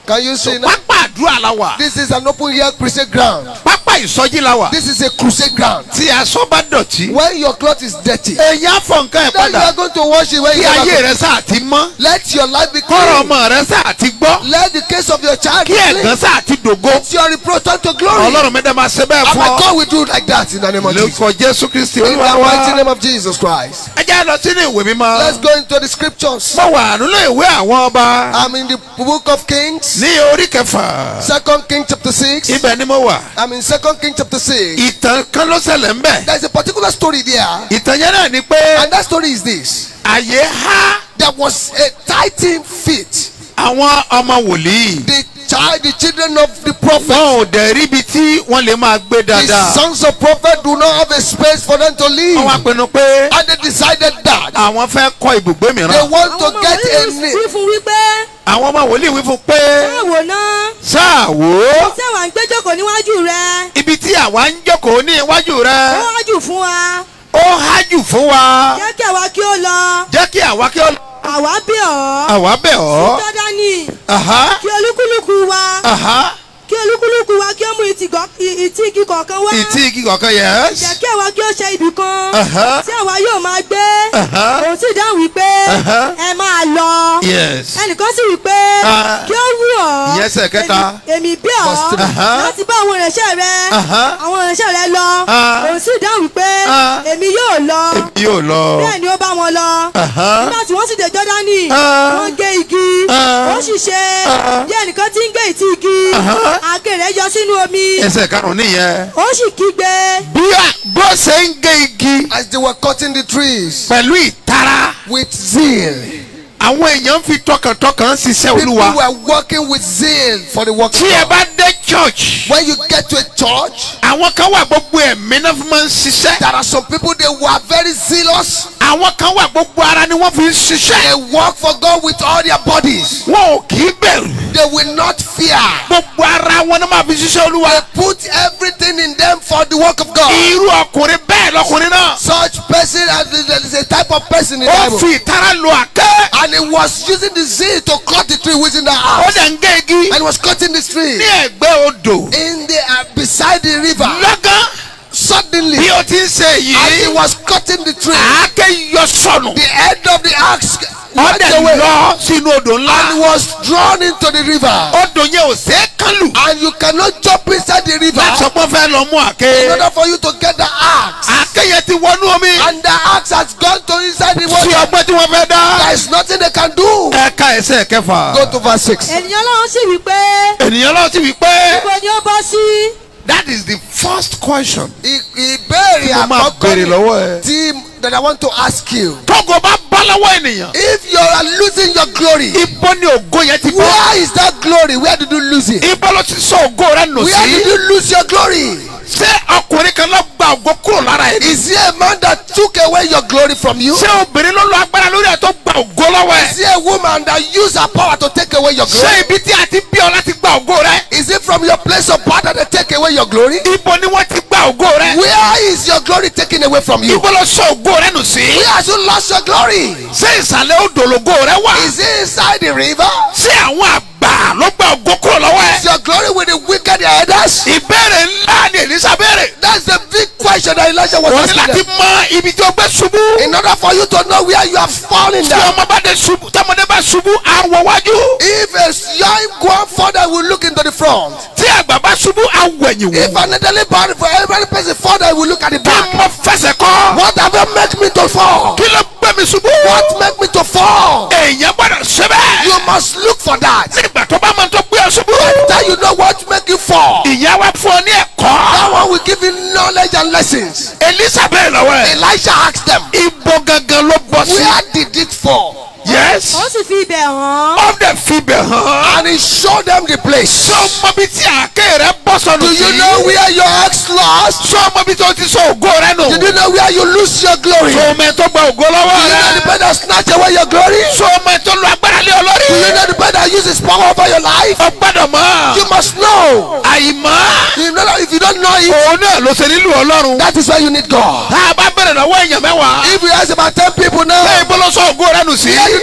Can you see now? pápá àdúrà la wà This is an open air crusade ground. pápá ìsọjí la wà This is a crusade ground. tí aṣọ bá dọ̀tí When your cloth is dirty, èèyàn fọ nǹkan ẹ̀ then you padà are going to wash it when kí you ayé are rẹ sáà ti mọ́ Let your life be kọ́rọ̀ clean. ọmọ rẹ sáà ti gbọ́ Let the case of your child be kí clean. ẹ̀gán sáà ti dògo Let your reproach turn to glory. ọlọ́run mẹ́ta máa ṣe bẹ́ẹ̀ And fún my ọ God will do like that in the name of Jesus. lórúkọ jésù kristi In the olúwa mighty wa name of Jesus Christ. ẹ jẹ́ lọ sínú ìwé mímọ́ Let's go into the scriptures. mo wà nínú ìwé àwọn ọba I'm in the book of Kings, ní orí kẹfà Second King chapter 6. ibẹ̀ ni mo wà I'm in Second King chapter 6. ìtàn kan ló ṣẹlẹ̀ ń bẹ̀ There's a particular story there, ìtàn yẹn náà ni pé and that story is this. àyè há There was a tithing fit. àwọn ọmọ wòlíì The child, the children of the prophet, wọn ò dẹ̀ ríbi tí wọ́n lè máa gbé the dáadáa sons of prophet do not have a space for them to live. wọ́n wá pinnu pé And they decided that àwọn fẹ́ kọ́ ibùgbé they mìíràn want to àwọn ọmọ get a wòlíì name. wí fún wípé àwọn ọmọ wòlíì wí fún pé báwo náà sáà wò ó ṣé wàá ń gbẹ́jọ́kọ̀ níwájú rẹ ibi tí àwa ń jókòó ní iwájú ó rẹ wájú fún wa ó hájù fún wa jẹ́ kí àwa kí ó lọ jẹ́ kí àwa kí ó lọ àwa bí ọ́ àwa bẹ̀ ọ́ Jọ́dánì Aha, kí olúkúlùkù wa aha. kí olúkúlùkù wa kí ó mú ìtìgọ́- ì- ìtì igi kọ̀ọ̀kan wá ìtì igi kọ̀ọ̀kan yẹs jẹ́ kí àwa kí ó ṣe ibì kan Aha. tí àwa yóò máa gbé Aha. òun sì dáhùn wípé Aha. ẹ máa lọ yes ẹnìkan sì wípé Ah. kí ó wù ọ́ Ìyẹn ẹsẹ̀ kẹta. èmi- èmi bí ọ́ Verse three. Aha. láti bá àwọn ìránṣẹ́ rẹ Aha. àwọn ìránṣẹ́ rẹ lọ Ah. òun sì dáhùn wípé Ah. èmi yóò lọ èmi yóò lọ bẹ́ẹ̀ ni ó bá wọn lọ Aha. nígbà tí wọ́n sì dé Jọ́dánì Ah. wọ́n gé igi Ah. ó sì ṣe Ah. bí ẹnìkan tí ń gé ìtì igi Aha. àáké rẹ̀ yọ sínú omi ẹsẹ̀ karùn-ún nìyẹn ó sì kígbe bí a- bó ṣe ń gé igi As they were cutting the trees pẹ̀lú ìtara with zeal, àwọn èèyàn ń fi tọkàntọkàn ṣiṣẹ́ people olúwa were working with zeal for the work of tí ẹ God. bá dé church When you get to a church, àwọn kan wà gbogbo ẹ̀mí náà fi máa ń ṣiṣẹ́ there are some people they were very zealous. àwọn kan wà gbogbo ara ni wọ́n fi ń They ṣiṣẹ́ work for God with all their bodies. wọn ò kì í bẹ̀rù They will not fear. gbogbo ara wọn ni máa fi ṣiṣẹ́ olúwa They put everything in them for the work of God. irú ọkùnrin bẹ́ẹ̀ lọkùnrin náà Such person, as there is a type of person in the ó Bible, fi ìtara lo àkẹ́ and he was using the zeal to cut the tree within the ó house, dẹ̀ ń gé igi and he was cutting the tree ní ẹ̀gbẹ́ odò in the uh, beside the river. lọ́gán Suddenly, bí o ti ń ṣe as he yìí was cutting the tree, àáké yọ sọnù the end of the axe ó went dẹ̀ away lọ sínú odò and ńlá was drawn into the river. odò yẹn ò ṣe é kán lù And you cannot jump inside the river láti sọ pé ó fẹ́ lọ mú in àáké order for you to get the axe. àáké yẹn ti wọnú omi And the axe has gone to inside the sí water. ọgbẹ́ tí wọ́n fẹ́ dá There is nothing they can do. ẹ̀ka ẹsẹ̀ kẹfà Go to verse 6. ènìyàn Ọlọ́run sì wí pé ènìyàn lọ́wọ́ sí wípé níbo ni ó bọ́ sí that is the first question I- Ìbéèrè tí mo máa àkọ́kọ́ béèrè ni lọ́wọ́ ẹ. tí that I want to ask you. tógo bá bọ́ lọ́wọ́ ènìyàn If you are losing your glory, ibo ni ògo yẹn ti bọ́ where is that glory? Where did you lose it? ibo ló ti sọ ògo rẹ nù Where did sí you lose your glory? ṣé ọkùnrin kan lọ gba ògo kúrò lára ẹ ní. Is there a man that took away your glory from you? ṣé obìnrin ló lo agbára lórí ẹ tó gba ògo lọ́wọ́ Is ẹ there a woman that used her power to take away your ṣé glory? ibi tí a ti bí ọ láti gba ògo rẹ Is it from your place of power that they take away your glory? ibo ni wọ́n ti gba ògo rẹ Where is your glory taken away from you? ibo ló sọ ògo rẹ nù sí Where has you lost your glory? ṣé ìsàlẹ̀ odò lògo rẹ wà Is it inside the river? ṣé àwọn àgbà ló gba ògo kúrò lọ́wọ́ Is ẹ your glory with the wicked elders? ìbéèrè ńlá ni èlísà béèrè That's the big question that Elijah was wọ́n ní asking láti them. mọ ibi tí o gbé ṣubú In order for you to know where you have fallen tí down. ọmọ bá dé ṣubú tí ọmọdé bá ṣubú àwọ̀ wájú If a young one father will look into the front. tí àgbà bá ṣubú àwọ̀ ẹ̀yìn If wò an elderly body for every person father will look at the kí back. mo fẹsẹ̀ kọ́ What have you make me to fall? kí ló gbé mi ṣubú What make me to fall? èèyàn gbọ́dọ̀ ṣe bẹ́ẹ̀ You must look for that. nígbà tó bá máa tó gbé ọ ṣubú That you know what make you fall. ìyá wa fún ọ ní ẹ̀kọ́ That one will give you knowledge and lessons. elisa bẹ́ẹ̀ lọ́wọ́ ẹ̀ Elisha asked them, ibo gangan ló bọ́ sí Where did it fall? yes ó sì fi ibẹ̀ hàn ó dẹ̀ fi bẹ̀ hàn And he showed them the place. sọ ọmọ bíi tí àáké rẹ bọ́ sọnù Do sí you know where your ex lost? sọ ọmọ bíi tó ti sọ ògo rẹ nù Did you know where you lose your glory? sọ Do ọmọ ẹ tó gba ògo lọ́wọ́ you know the rẹ man that snatch away your glory? sọ ọmọ ẹ tó lo agbára lé ọ Do you lórí know the man that uses power over your life? ọ gbọ́dọ̀ mọ̀ You must know. àìmọ̀ You know that if you don't know it, òun náà ló ṣe nílùú ọlọ́run that is why you need God. tá a bá bẹ̀rẹ̀ lọ́wọ́ èèyàn mẹ́wàá If you ask about 10 people now, lẹ́yìn bó ló sọ ògo rẹ nù sí where did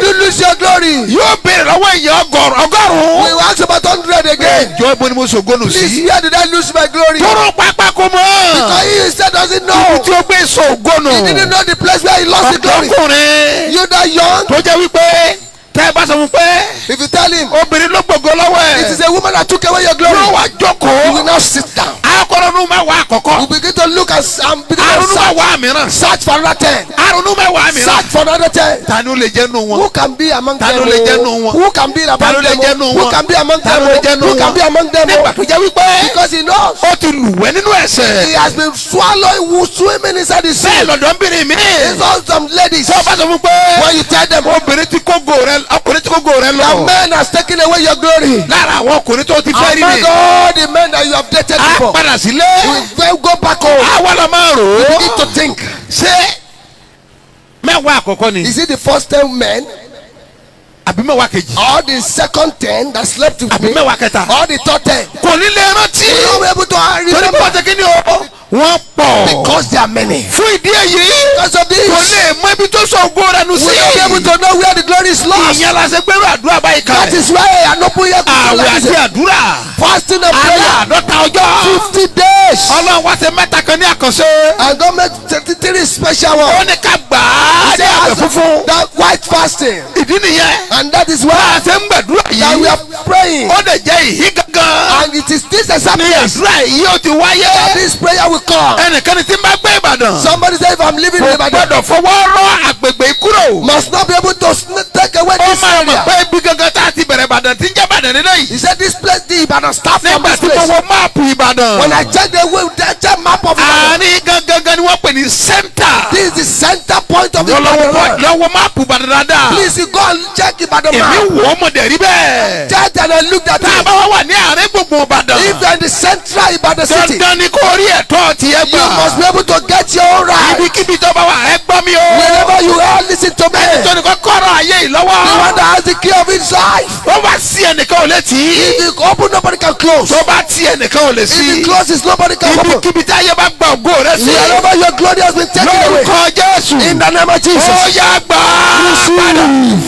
you lose your glory? yóò béèrè lọ́wọ́ èèyàn ọgọ́rùn We ọgọ́rùn. will ask about hundred again. ìjọ ibo ni mo sògónù Please, sí. where did I lose my glory? tóró pápá kò mọ́. Because he said doesn't ibi know. tí ó gbé sògónù. He didn't know the place where he lost the glory. ọkùnrin You that young, tó jẹ́ wípé tẹ́ ẹ bá sọ fún pé if you tell him obìnrin ló gbogbo lọ́wọ́ it ẹ̀. is a woman that took away your glory, yóò wá you will jókòó. now sit down. akọrọnu mẹ́wàá You àkọ́kọ́. begin to look and, s- and begin to arunu search, mẹ́wàá mìíràn. search for another ten. arunu mẹ́wàá mìíràn. Search for another ten. ta ni ó lè jẹ́ nù Who wọn. can be among Ta them? ló lè jẹ́ nù oh? wọn? Who can be Ta ló among lè them? jẹ́ nù oh? Who wọn? can be among Ta them? ló lè oh? jẹ́ nù Who can wọn? be among them? nígbà oh? tó jẹ́ wípé Because he knows. ó ti lùwẹ́ nínú He ẹ̀sẹ̀. has been swallowing, who swimming inside the sea. bẹ́ẹ̀ lọ́dọ̀ọ́bìnrin mi. It's all some ladies. tó o bá sọ fún pé When you tell them, obìnrin tí kógo rẹ ọkùnrin tí kógo rẹ the lọ. man has taken away your glory. lára àwọn ọkùnrin tó ti fẹ́ rí Among ni. all the men that you have dated a before, padà sílé. you will go back home. àwa lọ máa rò You ó. need to think. ṣé mẹ́wàá àkọ́kọ́ ni Is it the first ten men àbí mẹ́wàá kejì or the second ten that slept with àbí me mẹ́wàá kẹta. or the third ten? kò ní lè rántí. You will be able to torí bí remember wọ́n ti kí ni o. wọ́n pọ̀. because there are many. fún ìdí èyí. Because of this, kò lè mọ ibi tó sọ ògo rẹ nù we sí. will be able to know where the glory is lost. ìyẹn la ṣe gbẹrú àdúrà báyìí That kalẹ̀. is why an open ear àwẹ̀ àti àdúrà. fasting and alẹ́ prayer àádọ́ta ọjọ́. fifty days ọlọ́run wá ṣe mẹ́ta kan ní àkànṣe. and God make thirty three special ó one. ní ká gbà á He ní àwẹ̀ says funfun. that white fasting ìdí nìyẹn. and that is bá why a ṣe ń gbàdúrà that we yìí. are praying ó lè jẹ́ ìhí gangan. and it is this exact ní place àdúrà yìí ó ti that wáyé. this prayer will come. ẹnìkan tí ń bá gbé ìbàdàn. Somebody say if I'm living in kò Ibadan gbọdọ̀ fọwọ́ rọ àgbègbè yìí kúrò. must not be able to sn- take away ó this máa mọ̀ area. pé ibi gangan tá a ti bẹ̀rẹ̀ ìbàdàn tí ń jẹ́ ìbàdàn nínú yìí. He said this place the Ibadan start from nígbà this tí mo place. wo máàpù ìbàdàn. When I check the way the check map of Ibadan, àárín gangan ni wọ́n pè ní sẹ́ńtà. this is the center point of lọ́wọ́ Ibadan. lọ́wọ́ máàpù ìbàdàn dáadáa. Please you go and check Ibadan èmi map. wò ó mọ̀ dẹ̀ rí bẹ́ẹ̀. Check and I look at tá a it. bá wá wà ní àárín gbùngbùn ìbàdàn. If you are in the central Ibadan city, dandan ni kò rí ẹ̀tọ́ tiẹ̀ you must be gbà. able to get your own right. ibikíbi tó bá wà ẹ gbọ́ mi o. Whenever you are, listen to me. tóní kọ́ kọ́rọ̀ ayé yìí The one lọ́wọ́. that has the key of his life. ó bá sí ẹnìkan ò lè tì í. If you open, nobody can close. tó bá tí ẹnìkan ò lè If sí. it closes, nobody can open. ibikíbi tí ayé bá gba ògo rẹ sí. Wherever your glory has been taken away. lórúkọ jésù. In the name of ó Jesus. yá gbà á padà.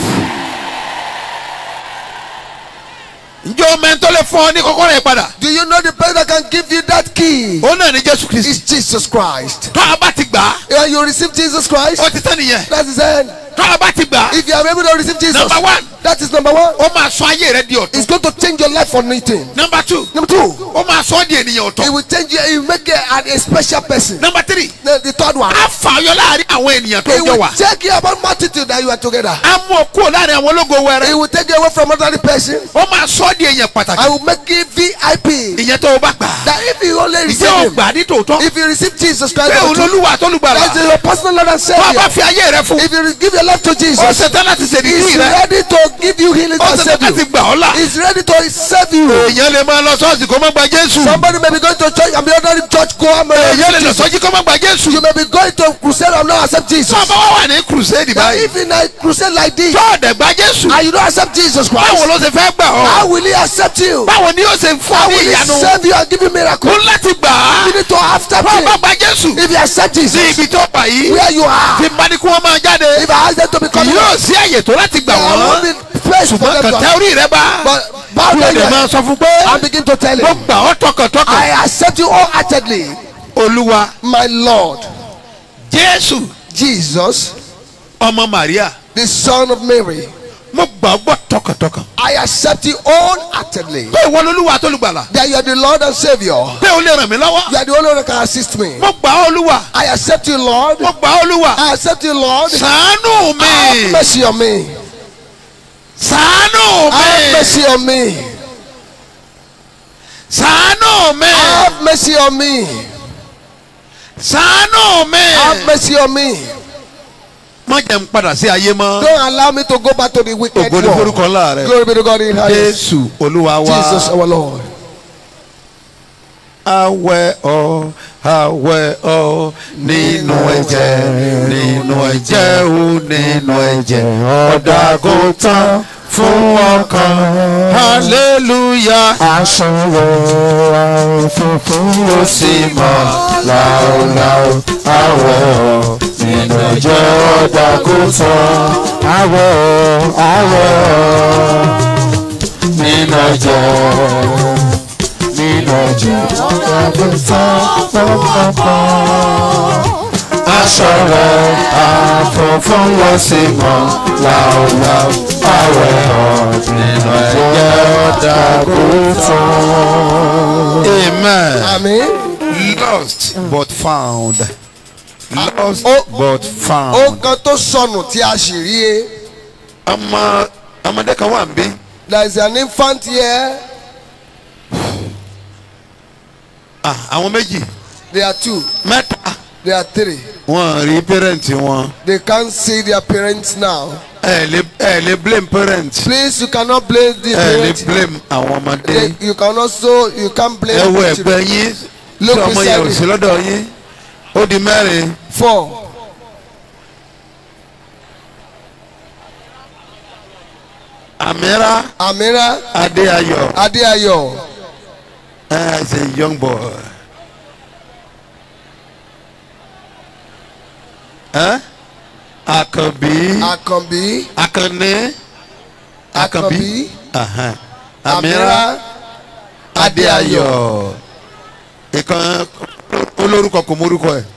ǹjẹ́ o mẹ́ntọ́ lè fún ọ ní kọ́kọ́rọ́ yẹn padà. Do you know the person that can give you that key? ó náà ní jésù kristi. Is Jesus Christ. tó a bá ti gbà á When you receive Jesus Christ, ó ti tán nìyẹn. that is it. tó a bá ti gbà á If you are able to receive Jesus, Number one. that is number one. ó máa sọ ayé rẹ di ọ̀tún. It's going to change your life for nothing. number two Number two, ó máa sọ ọ́ di ènìyàn it ọ̀tọ̀. will change you. It will make you a, a special person. number three The, the third one, á fà ọ́ yọ láàrin àwọn ènìyàn tó it jọ will wà. take you about multitude that you are together. á mú ọ kúrò láàrin àwọn ológo It wẹrẹ. will take you away from another person. ó máa sọ ọ́ di èèyàn pàtàkì. I will make you VIP. ìyẹn tó o bá gbà á. That if you only ìjẹ́ receive ò him, gbà á ní tòótọ́. if you receive Jesus Christ, pé òun lolúwa tó lùgbàlà. that's your personal Lord and tó a bá Savior. fi ayé rẹ fún. If you give your life to ó Jesus, ṣetán láti He's ṣèdídì rẹ. ready to give you healing ó and ṣetán save láti you. gbà ọ́ là. He's ready to save you. èèyàn lè máa lọ sọ́ọ̀sì kó má gba jésù. Somebody may be going to church and be ordinary church go and èèyàn lè lọ Jesus. sọ́jí kó má gba jésù. You may be going to crusade and not accept Jesus. tó a bá wà wà ní crusade Now, báyìí. if in a crusade like this tó ọ̀dẹ̀ gba jésù. and you don't accept Jesus báwo Christ, ló ṣe fẹ́ gbà how ọ́. will He accept you? báwo ni yóò ṣe fún How ọ ní will He ìyanu. save you and give you miracle? ó láti gbà á. You need to accept tó o bá Him. gba jésù. If you accept sí Jesus, ibi tó wà yìí. where you are, tí bá ní kí wọ́n máa jáde. if I ask them to become yóò sí àyè tó láti gbà there will wọ́n. be place for ṣùgbọ́n them kàn to tẹ orí rẹ bá. But bow kí o down lè your máa head sọ fún pé. and begin to tell mo Him, gbà ọ́ tọkàntọkàn. I accept you wholeheartedly, olúwa my Lord, jésù Jesus, ọmọ maria the Son of Mary. mo gbà ọ́ gbọ́ tọkàntọkàn. I accept you wholeheartedly. pé ìwọ lolúwa tó lùgbàlà. That you are the Lord and Savior. pé o lè ràn mí lọ́wọ́. You are the only one that can assist me. mo gbà ọ́ olúwa. I accept you, Lord. mo gbà ọ́ olúwa. I accept you, Lord. ṣàánú Have mi. mercy on me. ṣàánú Have mi. mercy on me. ṣàánú mi. Have mercy on me. ṣàánú mi. Have mercy on me. má jẹ́ n padà sí ayé mọ́. Don't allow me to go back to the wicked ògo ni world. forúkọ ńlá rẹ. Glory be to God in highest. jésù olúwa wa. Jesus our Lord. awẹ ọ awẹ ọ nínú ẹ̀jẹ̀ nínú ẹ̀jẹ̀ ó nínú ẹ̀jẹ̀ ọ̀dàgùn tán fún ọkàn hallelujah aṣọwọ́ funfun ó sì mọ́ láòláò àwọ̀ nínú ẹ̀jẹ̀ ọ̀dà kò tán àwọ̀ àwọ̀ nínú ọjọ́ nínú ọjọ́ àgùntàn pọ̀pọ̀pọ̀ aṣọ rẹ̀ àfọ̀fọ́n lọ sí mọ́ láòláò àwẹ̀ nínú ẹ̀jẹ̀ ọ̀dàgùntàn. amen. àmín. lost but found. lost ó- but ó found. kan tó sọnù tí a sì rí e. ọmọ ọmọdé kan wà níbí. there is an infant here. Ah, àwọn méjì there are two. mẹ́ta there are three. wọn rí pẹ́rẹ́ǹtì wọn. they can't see their parents now. ẹ lè ẹ lè blame parents. please you cannot blame the ẹ lè parents. blame àwọn ọmọdé. They- you can also you can't blame ẹ wo the ẹgbẹ́ children. yín tí Look ọmọ yẹn ò beside sí lọ́dọ̀ yín ó di mẹ́rin. four. Amira amira Adéayọ̀ adeayo ẹ ṣe young boy. Ẹ Àkànbí akanbi Àkànní Àkànbí Àkànbí, Ahan. Amira amira Adéayọ̀ ìkan olórúkọ kò mórúkọ ẹ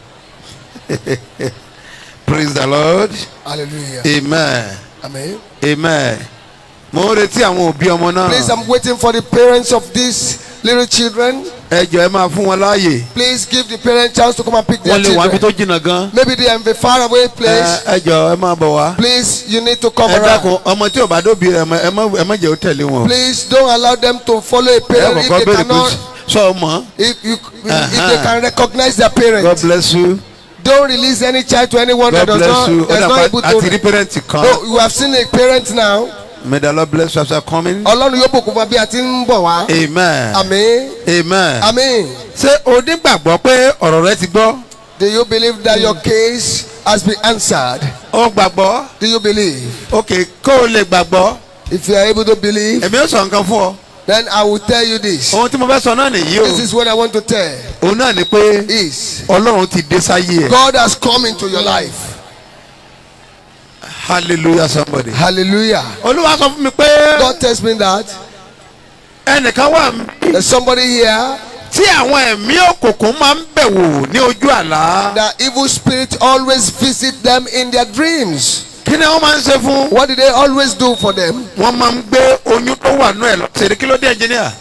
praise the lord hallelujah amen amen. amen mo ń retí àwọn òbí ọmọ please náà i'm waiting for the parents of these little children. ẹ jọ ẹ máa fún wọn láàyè please give the parents chance to come and pick their wọn lè wá ibi children. tó jìnnà gan maybe they are in a far away place. ẹ ẹ jọ ẹ máa bọ̀ wá please you need to come ẹ around. dákun ọmọ tí ò bá dóbi rẹ ẹ má ẹ má jẹ́ ó tẹ̀lé wọn please don't allow them to follow a ẹ parent if kọ́kọ́ they béèrè pé cannot sọ ọmọ if you if Uh-huh. they can recognize their God parents. bless you don't release any child to anyone God that does bless not you ó that's not dàgbà able àti rí to. pẹ́rẹ́ǹtì kan oh you have seen a parent now. may the Lord bless you as you are coming ọlọ́run yóò bùkún fún wa bí a ti ń bọ̀ wá. amen àmín amen àmín. ṣé o nígbàgbọ́ pé ọ̀rọ̀ rẹ ti gbọ́ do you believe that your case has been answered. ó gbàgbọ́ do you believe. ok kó o lè gbàgbọ́ if you are able to believe. èmi ó sọ nǹkan fún ọ then I will tell you this. ohun tí mo fẹ́ sọ náà nìyí o this is what I want to tell. òun náà ni pé is ọlọ́run ti dé sáyé ẹ̀ God has come into your life. hallelujah somebody. hallelujah. olúwa sọ fún mi pé God tells me that ẹnìkan wà there's somebody here tí àwọn ẹ̀mí òkùnkùn máa ń bẹ̀ wò ní ojú àlá. that evil spirits always visit them in their dreams. kí ni wọ́n máa ń ṣe fún. What do they always do for them? wọ́n máa ń gbé oyún tó wà nú ẹ̀ lọ. ṣèlérí kí ló dé ẹnjìníà.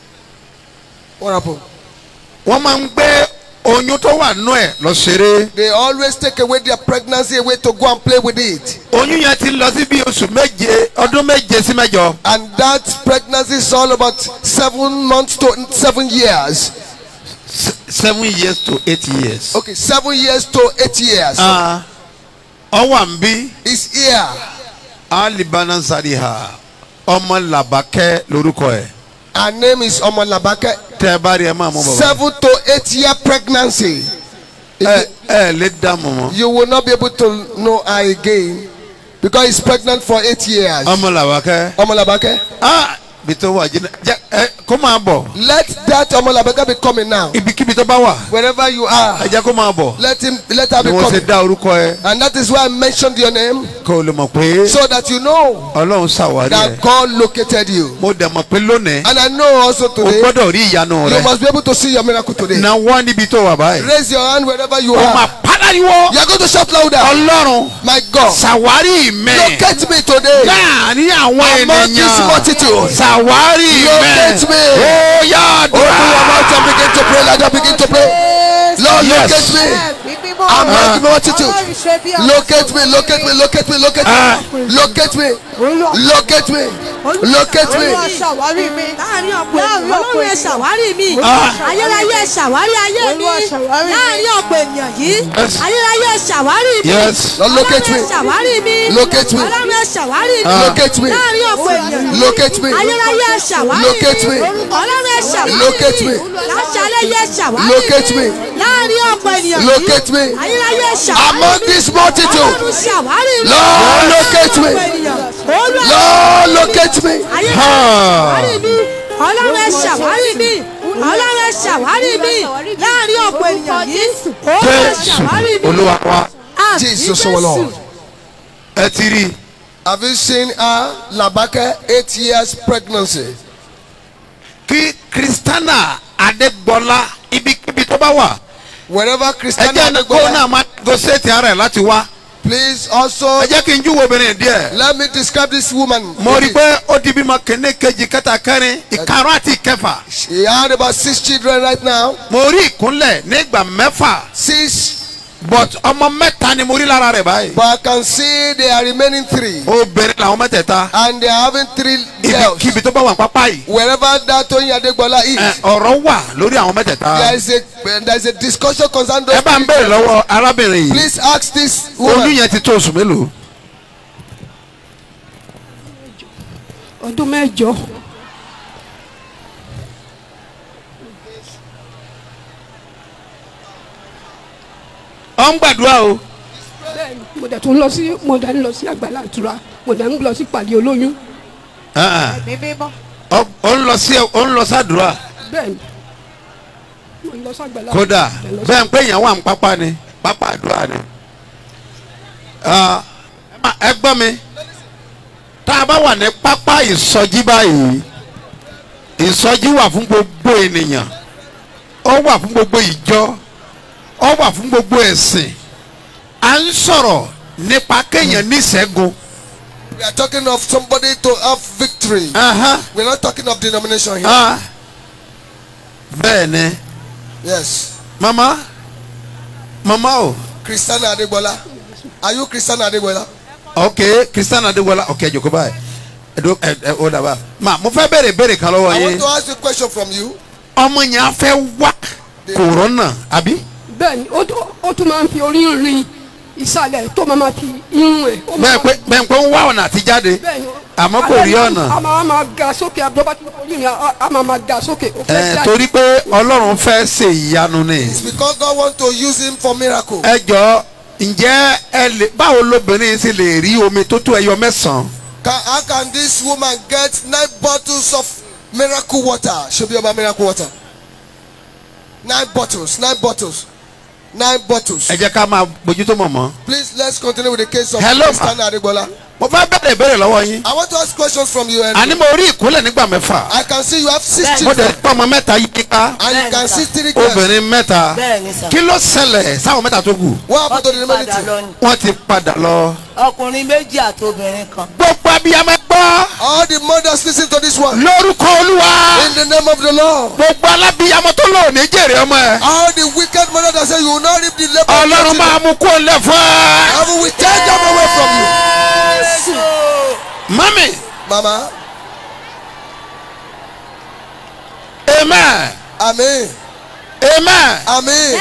What happened? wọ́n máa ń gbé oyún tó wà nú ẹ̀ lọ ṣeré. They always take away their pregnancy away to go and play with it. oyún yẹn ti lọ sí bí oṣù méje ọdún méje sí mẹ́jọ. And that pregnancy is all about seven months to seven years. Se- seven years to eight years. Okay, seven years to eight years. Ah, ọwọ́ à ń bí It's here. alibana sariha ọmọ làbákẹ́ lórúkọ ẹ̀. Her name is Omalabake. tẹ́ ẹ bá rí ẹ máa mú bàbá. Seven to eight year pregnancy. If ẹ you- ẹ lè dààmú mọ́. you will not be able to know her again because he's pregnant for eight years. ọmọ làbákẹ́. Omalabake. ah bí tó wà jìnnà jẹ ẹ kó máa bọ̀ Let that Omalabeke be coming now. ibikíbi tó bá wà Wherever you are, ẹ jẹ́ kó máa bọ̀ let him let her ni be wọ́n ṣe coming. dá orúkọ ẹ And that is why I mentioned your name kó o lè mọ̀ pé so that you know ọlọ́run ṣàwárí ẹ that God located you. mo dẹ̀ mọ̀ pé lónìí And I know also o today gbọ́dọ̀ rí ìyanu you rẹ must be able to see your miracle today. náwó níbi tó wà báyìí Raise your hand wherever you o máa are. pàdánìwọ́ You are going to shout louder. ọlọ́run My God, ṣàwárí mẹ́ locate me today. láàrin àwọn Among this ènìyàn multitude. ṣàwárí mẹ́ Locate me. ó yá Open your àdúrà mouth and begin to pray like that. Begin to pray. Lord, Yes. locate me. Among the multitude. Locate me, locate me, locate me, locate Ah. me. Locate me. Locate me. Locate me. ṣàwárí mi láàrin ọ̀pọ̀ ènìyàn ọlọ́run ẹ ṣàwárí mi Ah. ayérayé ẹ ṣàwárí ayé mi Olúwa ṣàwárí mi. láàrin ọ̀pọ̀ ènìyàn yìí Yes. ayérayé ẹ ṣàwárí mi Yes. Lord, locate me. ọlọ́run ẹ ṣàwárí mi Locate me. ọlọ́run ẹ ṣàwárí mi Locate me. láàrin ọ̀pọ̀ ènìyàn yìí Locate me. ayérayé ẹ ṣàwárí Locate me. ọlọ́run ẹ ṣàwárí Locate me. láṣálẹ́ yẹ ṣàwárí Locate me. láàrin ọ̀pọ̀ ènìyàn yìí Locate me. ayérayé ẹ ṣàwárí Among this multitude. ọlọ́run ṣàwárí mi Lord, locate me. ọ̀pọ̀ ènìyàn. Olúwa Lord, locate me. ayé ṣàwárí mi ọlọ́run ẹ ṣàwárí mi ọlọ́run ẹ ṣàwárí mi láàrin ọ̀pọ̀ ènìyàn yìí olúwa jésù ṣàwárí mi olúwa wa Àmín Jesus our Lord. ẹ ti rí i Have you seen her? Labake, eight years pregnancy. kí kristana adégbọlá ibikíbi tó bá wà Wherever ẹ Christian jẹ́ ní kó náà máa gòsètì ara ẹ̀ láti wá please also ẹ jẹ́ kí n júwo obìnrin díẹ̀ let me describe this woman. mo rí i pé ó di bímọ kìíní kejì kẹta kẹrin ìkarùn àti ìkẹfà She had about six children right now. mo rí ìkúnlẹ̀ nígbà mẹ́fà Six, but ọmọ mẹ́ta ni mo rí lára rẹ̀ báyìí but I can see they are remaining three. obìnrin làwọn mẹ́tẹ̀ẹ̀ta And they are having three girls. ibikíbi tó bá wà pápá yìí Wherever that Toyin Adegbola is, ẹ, ọ̀rọ̀ wà lórí àwọn mẹ́tẹ̀ẹ̀ta there is a there is a discussion concerning those ẹ bá ń three béèrè girls. lọ́wọ́ arábìnrin yìí Please ask this oyún woman. yẹn ti tó oṣù mélòó ọdún mẹ́jọ ọ ń gbàdúrà o bẹ́ẹ̀ni mo dẹ̀ tún lọ sí mo dẹ̀ ń lọ sí àgbàlá ìtura mo dẹ̀ ń lọ sí pàdé olóyún Ah, ẹ̀mí mímọ́. ọ ọ ń lọ sí ọ ń lọ sádùúrà bẹ́ẹ̀ni mo ń lọ sí àgbàlá kódà mo dẹ̀ lọ sí- bẹ́ẹ̀ ń pè yẹn wà ń pápá ni pápá àdúrà ni Ah, ẹ má- ẹ gbọ́ mi tá a bá wà ní pápá ìsọjí báyìí ìsọjí wà fún gbogbo ènìyàn ó wà fún gbogbo ìjọ ó wà fún gbogbo ẹ̀sìn à ń sọ̀rọ̀ nípa kéèyàn ní ìṣẹ́gun We are talking of somebody to have victory. Aha, We are not talking of denomination here. ah. bẹ́ẹ̀ ni Yes. mama mama o. Christiana Adegbola. Are you Christiana Adegbola? ok christian adéwọlá ok jòkó báyìí ẹdó ẹ ẹ ó dàbà ma mo fẹ́ béèrè béèrè kan lọ́wọ́ I want yín to ask you a question from you. ọmọ yẹn á fẹ́ wá kòrónà àbí bẹ́ẹ̀ni ó tún- ó tún máa ń fi orí rin ìsàlẹ̀ tó máa ma fi irun ẹ̀ ó máa bẹ́ẹ̀ pé bẹ́ẹ̀ pé ń wá ọ̀nà àti jáde bẹ́ẹ̀ni àmọ́ kò rí ọ̀nà a máa ma ga sókè àbúrò tí orí rin a- a máa ma ga sókè ó fẹ́ ẹ jáde. torí pé ọlọ́run fẹ́ ṣe ìyanu ni It's because God wants to use him for miracle. ẹ jọ ǹjẹ́ ẹ lè báwo lobìnrin sì lè rí omi tó tó ẹyọ mẹ́sàn-án Can, how can this woman get nine bottles of miracle water? Should be about miracle water. Nine bottles, nine bottles, nine bottles. ẹ jẹ́ ká máa bójútó mọ̀mọ́ Please let's continue with the case of Hello, ma. Christiana Adegbola. mo fẹ́ béèrè béèrè lọ́wọ́ yín I want to ask questions from you. àní And mo rí ìkúnlẹ̀ nígbà mẹ́fà I can see you have six mo dẹ̀ children pọ̀ ọmọ mẹ́ta yí ká and you can see three girls. obìnrin mẹ́ta bẹ́ẹ̀ni sà. kí ló ṣẹlẹ̀ sáwọn mẹ́ta tó kù What happened to the padà remaining two? lọ ni. wọ́n ti padà lọ. ọkùnrin méjì àti obìnrin kan. gbogbo abiyamọ gbọ́ All the mothers listen to this one. lórúkọ olúwa In the name of the Lord. gbogbo alábiyamọ tó lò ní jèrè ọmọ ẹ All the wicked mothers that say you will not reap the labor. of your ọlọ́run children. máa mú kó lẹ̀ fún ẹ. Heaven will take them away from you. mami Mama. amen Amen. amen Amen.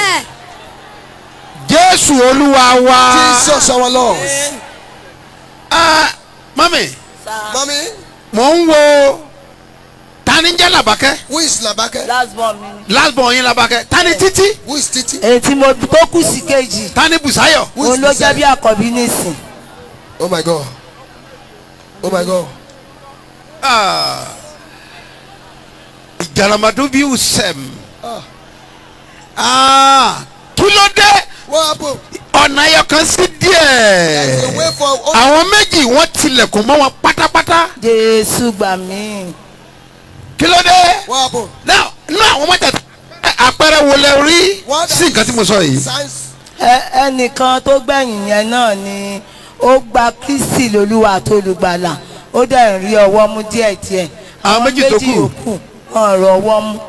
jésù olúwa wa. Jesus our Lord. Ah, mami Mommy, mò ń wo tani jẹ́ làbákẹ́ who is Labake? last born mi ni. last born yín làbákẹ́ tani títí Who is Titi? èyí tí mo tó kù sí kejì. tani bùsáyọ̀ Who is òun ló jẹ́ bí Bisaya? àkọ́bí nísìn. Oh my God. Oh my God. Ah. ìjàlàmàdó bí usẹ̀m Ah. kí ló dé What happened? ọ̀nà ẹyọ kan sí The díẹ̀ way for oh, àwọn méjì wọ́n tilẹ̀kùn mọ́ wọn pátápátá jésù gbà mí. kí ló dé what happened? náà náà àwọn mẹ́tẹ̀ẹ̀ta àpẹẹrẹ wo lẹ rí What sí nǹkan tí mo sọ yìí Signs. Ẹ- ẹnìkan tó gbẹ̀yìn yẹn náà ni ó gba kristi lolúwa tó olùgbàlà ó dẹ̀ ń rí ọwọ́ mú díẹ̀díẹ̀. Àwọn méjì tó kù. yòókù wọn rọ ọwọ́ mú.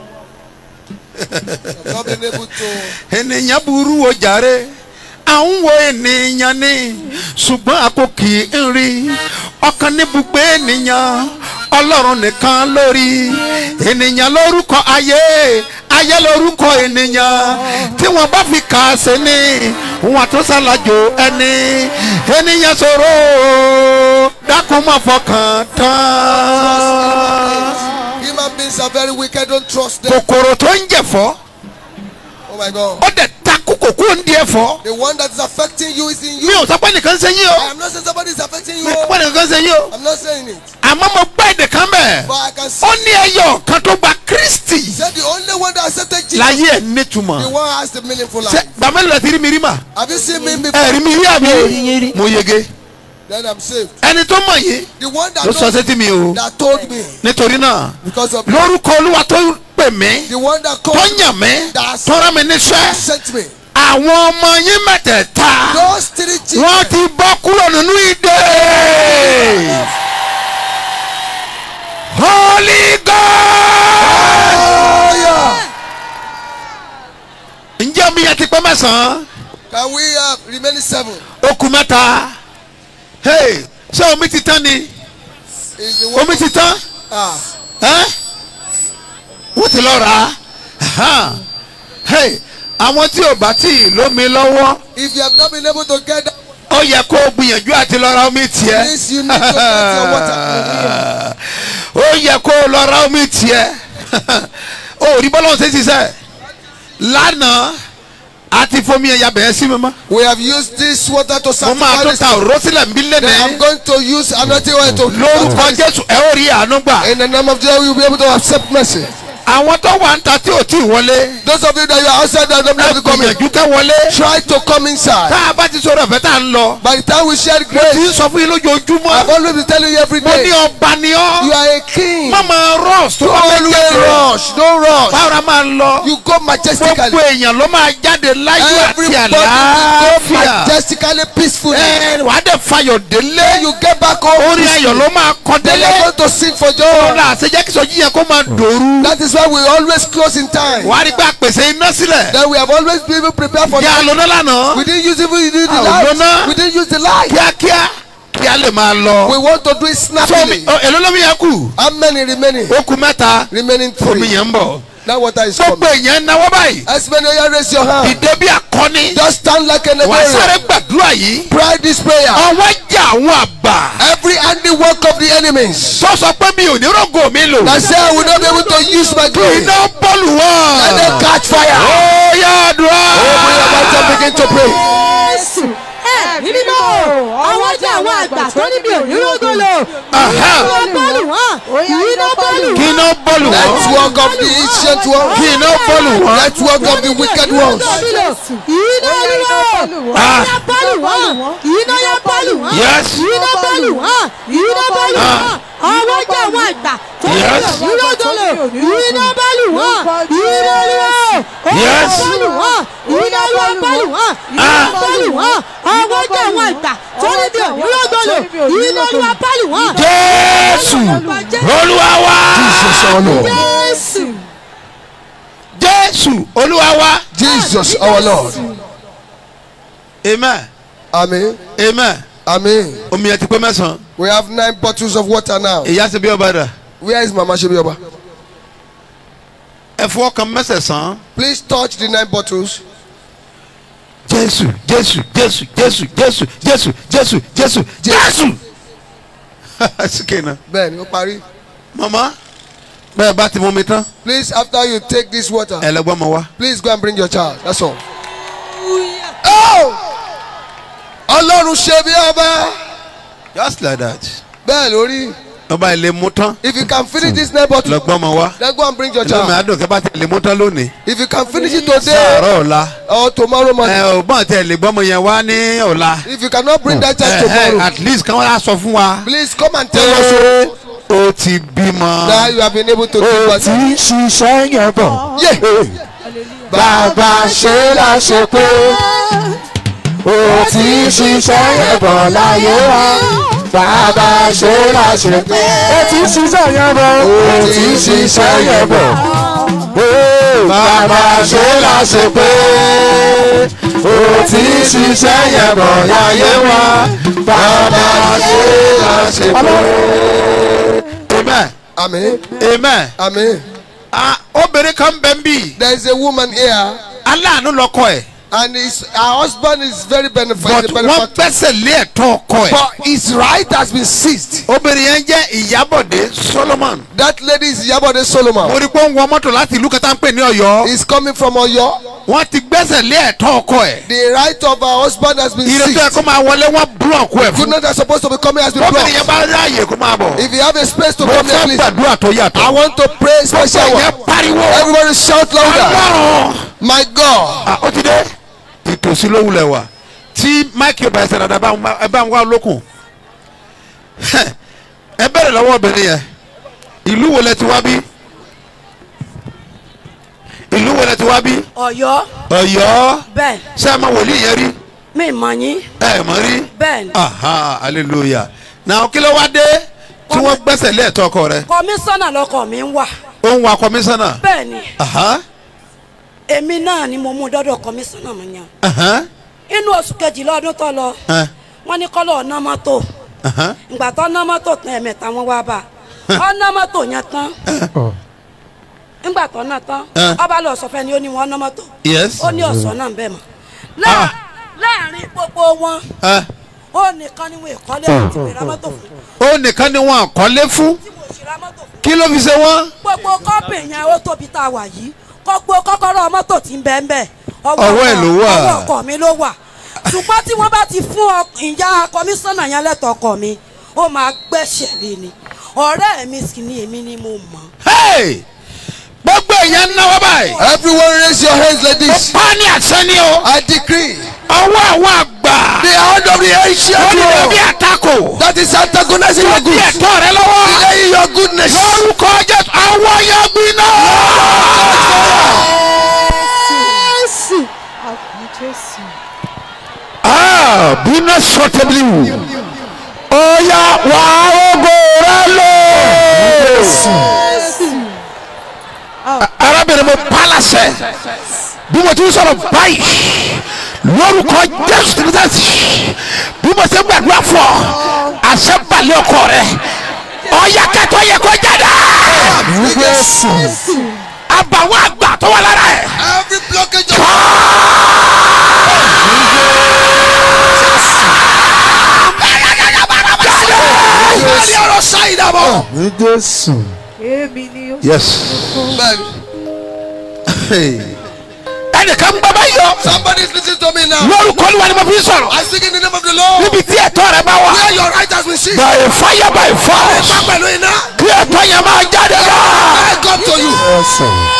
Not being able to. ènìyàn burú o jàre à ń wo ènìyàn ni ṣùgbọ́n a kò kì í rí ọkàn níbùgbé ènìyàn ọlọ́run nìkan lórí ènìyàn lórúkọ ayé ayé lórúkọ ènìyàn tí wọ́n bá fi kà á sí ni wọ́n tó ṣàlàjò ẹni ènìyàn ṣòro dákun má fọkàn tán Human beings are very wicked. Don't trust them. kòkòrò tó ń jẹ̀fọ́ Oh my God. ó dẹ̀ takú kòkó ń di ẹ̀fọ́. The one that is affecting you is in mi you. ò sọ pé nìkan ṣe yín I o am not saying somebody is affecting you. mi ò sọ pé nìkan ṣe yín o I'm not saying it. àmọ́ mo gbọ́ èdè kan bẹ̀ But I can see. ó ní ẹyọ kan tó gba kristi Say the only one that accepted Jesus. láyé ẹ̀ The nítumọ̀ one has the meaningful ṣe life. gbàmẹ́lì rẹ̀ ti rí mi rí mà Have you seen me before? ẹ rí mi rí àbí Mi ò rí yín rí. mo yege then I'm saved. ẹni tó mọ̀ yìí The one that ló sọ knows sétí mi o that told me nítorí náà because of lórúkọ olúwa tó pè mí the one that tó called yàn mí That's- tó rán mi níṣẹ́ sent me. àwọn ọmọ yín mẹ́tẹ̀ẹ̀ta Those three children. wọ́n ti bọ́ kúrò nínú ìdè holy god Hallelujah. ǹjẹ́ omi yẹn ti pẹ́ mẹ́sàn-án Can we have remaining seven? ó kù mẹ́ta hey ṣé omi ti tán ni Is the one omi ti tán ah ẹ́ wọ́n ti lọ rà á hey àwọn tí ò bá tí ì lómi lọ́wọ́ if you have not been able to get that ó yẹ kó o gbìyànjú àti lọ ra omi tiẹ̀ Please, you need to get your water. ó yẹ kó o lọ ra omi tiẹ̀ ó rí bọ́lá ọ̀sẹ̀ ṣiṣẹ́ lánàá a ti fomi ẹ̀yà bẹ̀rẹ̀ sí mi mọ́ we have used this water to mo máa sanctify tó this. ta òró sílẹ̀ ń bí Then I'm lẹ́nẹ̀ẹ́ going to use another oil to lórúkọ jésù ẹ ó rí àánú gbà In the name of Jesus, you will be able to accept mercy. àwọn tó wà ń ta tí ò tí ì wọlé Those of you that you are outside that don't ẹ have to come in, gbìyànjú kẹ́ wọlé try to come inside. tá a bá ti sọ̀rọ̀ ọ̀fẹ́ tá a ń lọ By the time we share tí ń grace, sọ fún yín lójoojúmọ́ I've always been telling you every mo ní day, ọba ni you ọ́ are a king. má máa rọ́ọ̀sì tó bá fẹ́ Don't jáde rush, don't rush. báwo la máa ń lọ You go majestically. gbogbo èèyàn ló máa jáde láyọ̀ àti Everybody will go àlàáfíà majestically, peacefully. ẹ wà á dẹ̀ fayọ̀ délé You get back home. orin ayọ̀ ló máa kọ́ Then délé you're going to sing for joy. ọ̀la àṣejẹ́ kí sọ́jí yẹn kó máa dòru That is why we always close in time. wà á rí pé àpèsè iná sílẹ̀ Then we have always been able prepared for yà á that. lóná lánàá We didn't use even use the Ah, lóná. light. We didn't use the light. kíákíá kí a lè máa lọ. We want to do it so snappily. èló lómi yẹn kù How many remaining? ó kù mẹ́ta Remaining omi three. yẹn ń bọ̀ That water is gbogbo coming. èèyàn náwó báyìí As many of you raise your hand. ìdè bí akọni Just stand like an wà á sáré Nigerian. gbàdúrà yìí Pray this prayer. ọwọ́ jà àwọn àgbà Every handiwork of the enemies. tó sọ pé mi ò ní rògò mi lò That say I will not be able to use my glory. iná bọ́ọ̀lù wọn. Let them catch fire. ó yá àdúrà. Open your mouth and begin to pray. Jésù ẹ̀mí mímọ́ àwọn jẹ́ àwọn àgbà tó níbi ònírògolo Aha. iná bọ́ọ̀lù wọn iná bọ́ọ̀lù kí wọn. iná bọ́ọ̀lù wọn. Network of the ancient one. kí iná bọ́ọ̀lù wọn. Network of the wicked ones. iná olúwo Ah. iná bọ́ọ̀lù wọn iná yá bọ́ọ̀lù wọn Yes. iná bọ́ọ̀lù wọn iná bọ́ọ̀lù Ah. wọn àwọn jẹ́ àwọn àgbà tó níbi Yes. ònírògolo iná bọ́ọ̀lù wọn iná olúwo Yes. bọ́ọ̀lù wọn iná olúwo bọ́ọ̀lù wọn iná Ah. bọ́ọ̀lù wọn àwọn jẹ́ àwọn àgbà tó níbi ònírògolo iná olúwa bọ́ọ̀lù wọn. jésù olúwa wa. Jésù. jésù olúwa wa. Jesus our Lord. amen Amen. amen. Amen. omi ẹ ti pé mẹ́sàn-án. We have nine bottles of water now. ìyá ṣe bí ọba dà. Where is Mama Shebioba? ẹ fọwọ́ kan mẹ́sẹ̀sán. Please touch the nine bottles. jésù jésù jésù jésù jésù jésù jésù jésù jésù. síkè náà. Bẹ́ẹ̀ni, ó parí. mama bẹ́ẹ̀ bá ti mú mi tán. Please, after you take this water, ẹ lọ gbọ́ mọ wá. please go and bring your child. That's all. Oh! Ọlọ́run ṣe bí ọba. just like that. Bẹ́ẹ̀ lórí. ọba ilé mú tán. If you can finish this nine bottles, lọ gbọ́ mọ wá. then go and bring your ẹlẹ́mi child. àdùn kẹ́ bá tẹ̀ lé mú tán lónìí. If you can finish it today sàárọ̀ ọ̀la. or tomorrow ẹ morning. ò gbọ́n tẹ̀ lé gbọ́mọ yẹn wá ní ọ̀la. If you cannot bring that child Ẹ, ẹ, tomorrow, at least kí wọ́n á sọ fún wa. please come and tell us so ó ti bímọ. that you have been able to do ó what. ti ń ṣiṣẹ́ yẹn bọ̀. Yeah. bàbá ṣe la ṣe pé ó ti ń ṣiṣẹ́ yẹn bọ̀ láyé wa. bàbá ṣe la ṣe pé ó ti ń ṣiṣẹ́ yẹn bọ̀. ó ti ń ṣiṣẹ́ yẹn bọ̀. Ó, bàbá ṣe la ṣe pé ó ti ń ṣiṣẹ́ yẹn bọ̀ láyé wa. bàbá ṣe la ṣe pé. amen Amen. amen. Amen. Ah, obìnrin kan bẹ ń bì. There is a woman here, aláàánú lọkọ ẹ̀. and his, her husband is very but beneficial. wọ́n gbẹ́sẹ̀ lé ẹ̀tọ́ ọkọ ẹ̀. But his right has been seized. obìnrin yẹn jẹ́ ìyábọ̀dé solomon. That lady is Yabode Solomon. mo rí pé ó ń wọ mọ́tò láti ìlú kẹta ń pè ní ọ̀yọ́. He's coming from Oyo. wọ́n ti gbẹ́sẹ̀ lé ẹ̀tọ́ ọkọ ẹ̀. The right of her husband has been ìrètí ẹ̀ seized. kó máa wọlé wọ́n búlọ̀kù ẹ̀ fún. Goodness that's supposed to be coming has been obìnrin yẹn blocked. bá ráàyè kó máa bọ̀. If you have a space to mo come here, fẹ́ please. gbàdúrà tó I yàtọ̀. want to pray special yẹn one. pariwo. Everybody shout louder. ọlọ́run. My God. Ah, ó ti dé. ìtòsí ló wulẹ̀ wà. tí máìkì ọba ẹsẹ̀ dada ẹ bá ń wá lókun. ẹ bẹ̀rẹ̀ lọ́wọ́ obìnrin yẹn ìlú wo lẹ ti wá bí ìlú wo lẹ ti wá bí Ọ̀yọ́ Ọ̀yọ́ bẹ́ẹ̀ ṣé ẹ máa wòlíì yẹn rí mi mọ̀ yín ẹ mọ̀ rí bẹ́ẹ̀ ni aha hallelujah náà kí ló wá dé tí wọ́n gbẹ́sẹ̀ lé ẹ̀tọ́ ọkọ rẹ kọmíṣánná lọkọ mi ń wà ó ń wa kọmíṣánná bẹ́ẹ̀ ni aha èmi náà ni mo mú dọ́dọ̀ kọmíṣánná mi yàn aha inú oṣù kejìlá ọdún tó lọ ẹ, wọ́n ní kọ́lọ̀ ọ̀nà mọ́tò aha ìgbà tó ná mọ́tò tán ẹ̀mẹ́ta wọn wá bá ọ̀nà mọ́tò yẹn tán ńgbà tó ná tán Eh. ọba lọ sọ fẹ́ ni ó ní wọn ná mọ́tò yes ó ní ọ̀sán náà bẹ́ẹ̀ mọ́ Láà- láàrin gbogbo wọn ẹ, ó nìkan ni wọn ìkọ́lé fún ti ra mọ́tò fún ó nìkan ni wọn àkọlé fún tí mo sì ra mọ́tò fún kí ló fi ṣe wọ́n gbogbo kọ́pì yẹn ó tóbi tá a wà yìí gbogbo kọ́kọ́rọ́ mọ́tò tí ń bẹ́ẹ̀ bẹ́ẹ̀ Ọwọ́ ẹ̀ ló wà. ọwọ́ ọkọ mi ló wà ṣùgbọ́n tí wọ́n bá ti fún ọ- ìyá kọmíṣánná yẹn lẹ́tọ̀ ọkọ mi ó máa gbẹ́sẹ̀ lé ni ọ̀rẹ́ mi sì ni èmi ni mo mọ̀ Hey! gbogbo èèyàn ń náwó báyìí Everyone raise your hands like this. pa ní àṣẹ ni o I decree ọwọ́ àwọn àgbà the hand of the ancient ó ní world ẹbí àtakò that is antagonizing ó your di goods, ẹ̀tọ́ rẹ lọ́wọ́ delaying your goodness. lórúkọ jésù àwọn yẹn gbiná. Ah, bínú sọtẹ́bìlì wù ó yá wà ógó rẹ lò. arábìnrin mo pálásẹ bí mo ti ń sọ̀rọ̀ báyìí lórúkọ jésù tìrìtàsì bí mo ti ń gbàdúrà fún ọ àṣẹ balẹ̀ ọkọ rẹ ọ̀yà kẹtọ́ yẹ kó jáde àbàwọ̀ àgbà tó wà lára ẹ̀. Every blockage of Every other side of all. yes. ẹnìkan gbọ́ bá yọ Somebody is listening to me now. lórúkọ olúwa ni mo fi sọ̀rọ̀ I sing in the name of the Lord. níbi tí ẹ̀tọ́ rẹ bá wà Where your right has been seized. by fire by force Má pẹ̀lú iná. kí ẹ̀tọ́ yẹn máa jáde lọ. I come to you.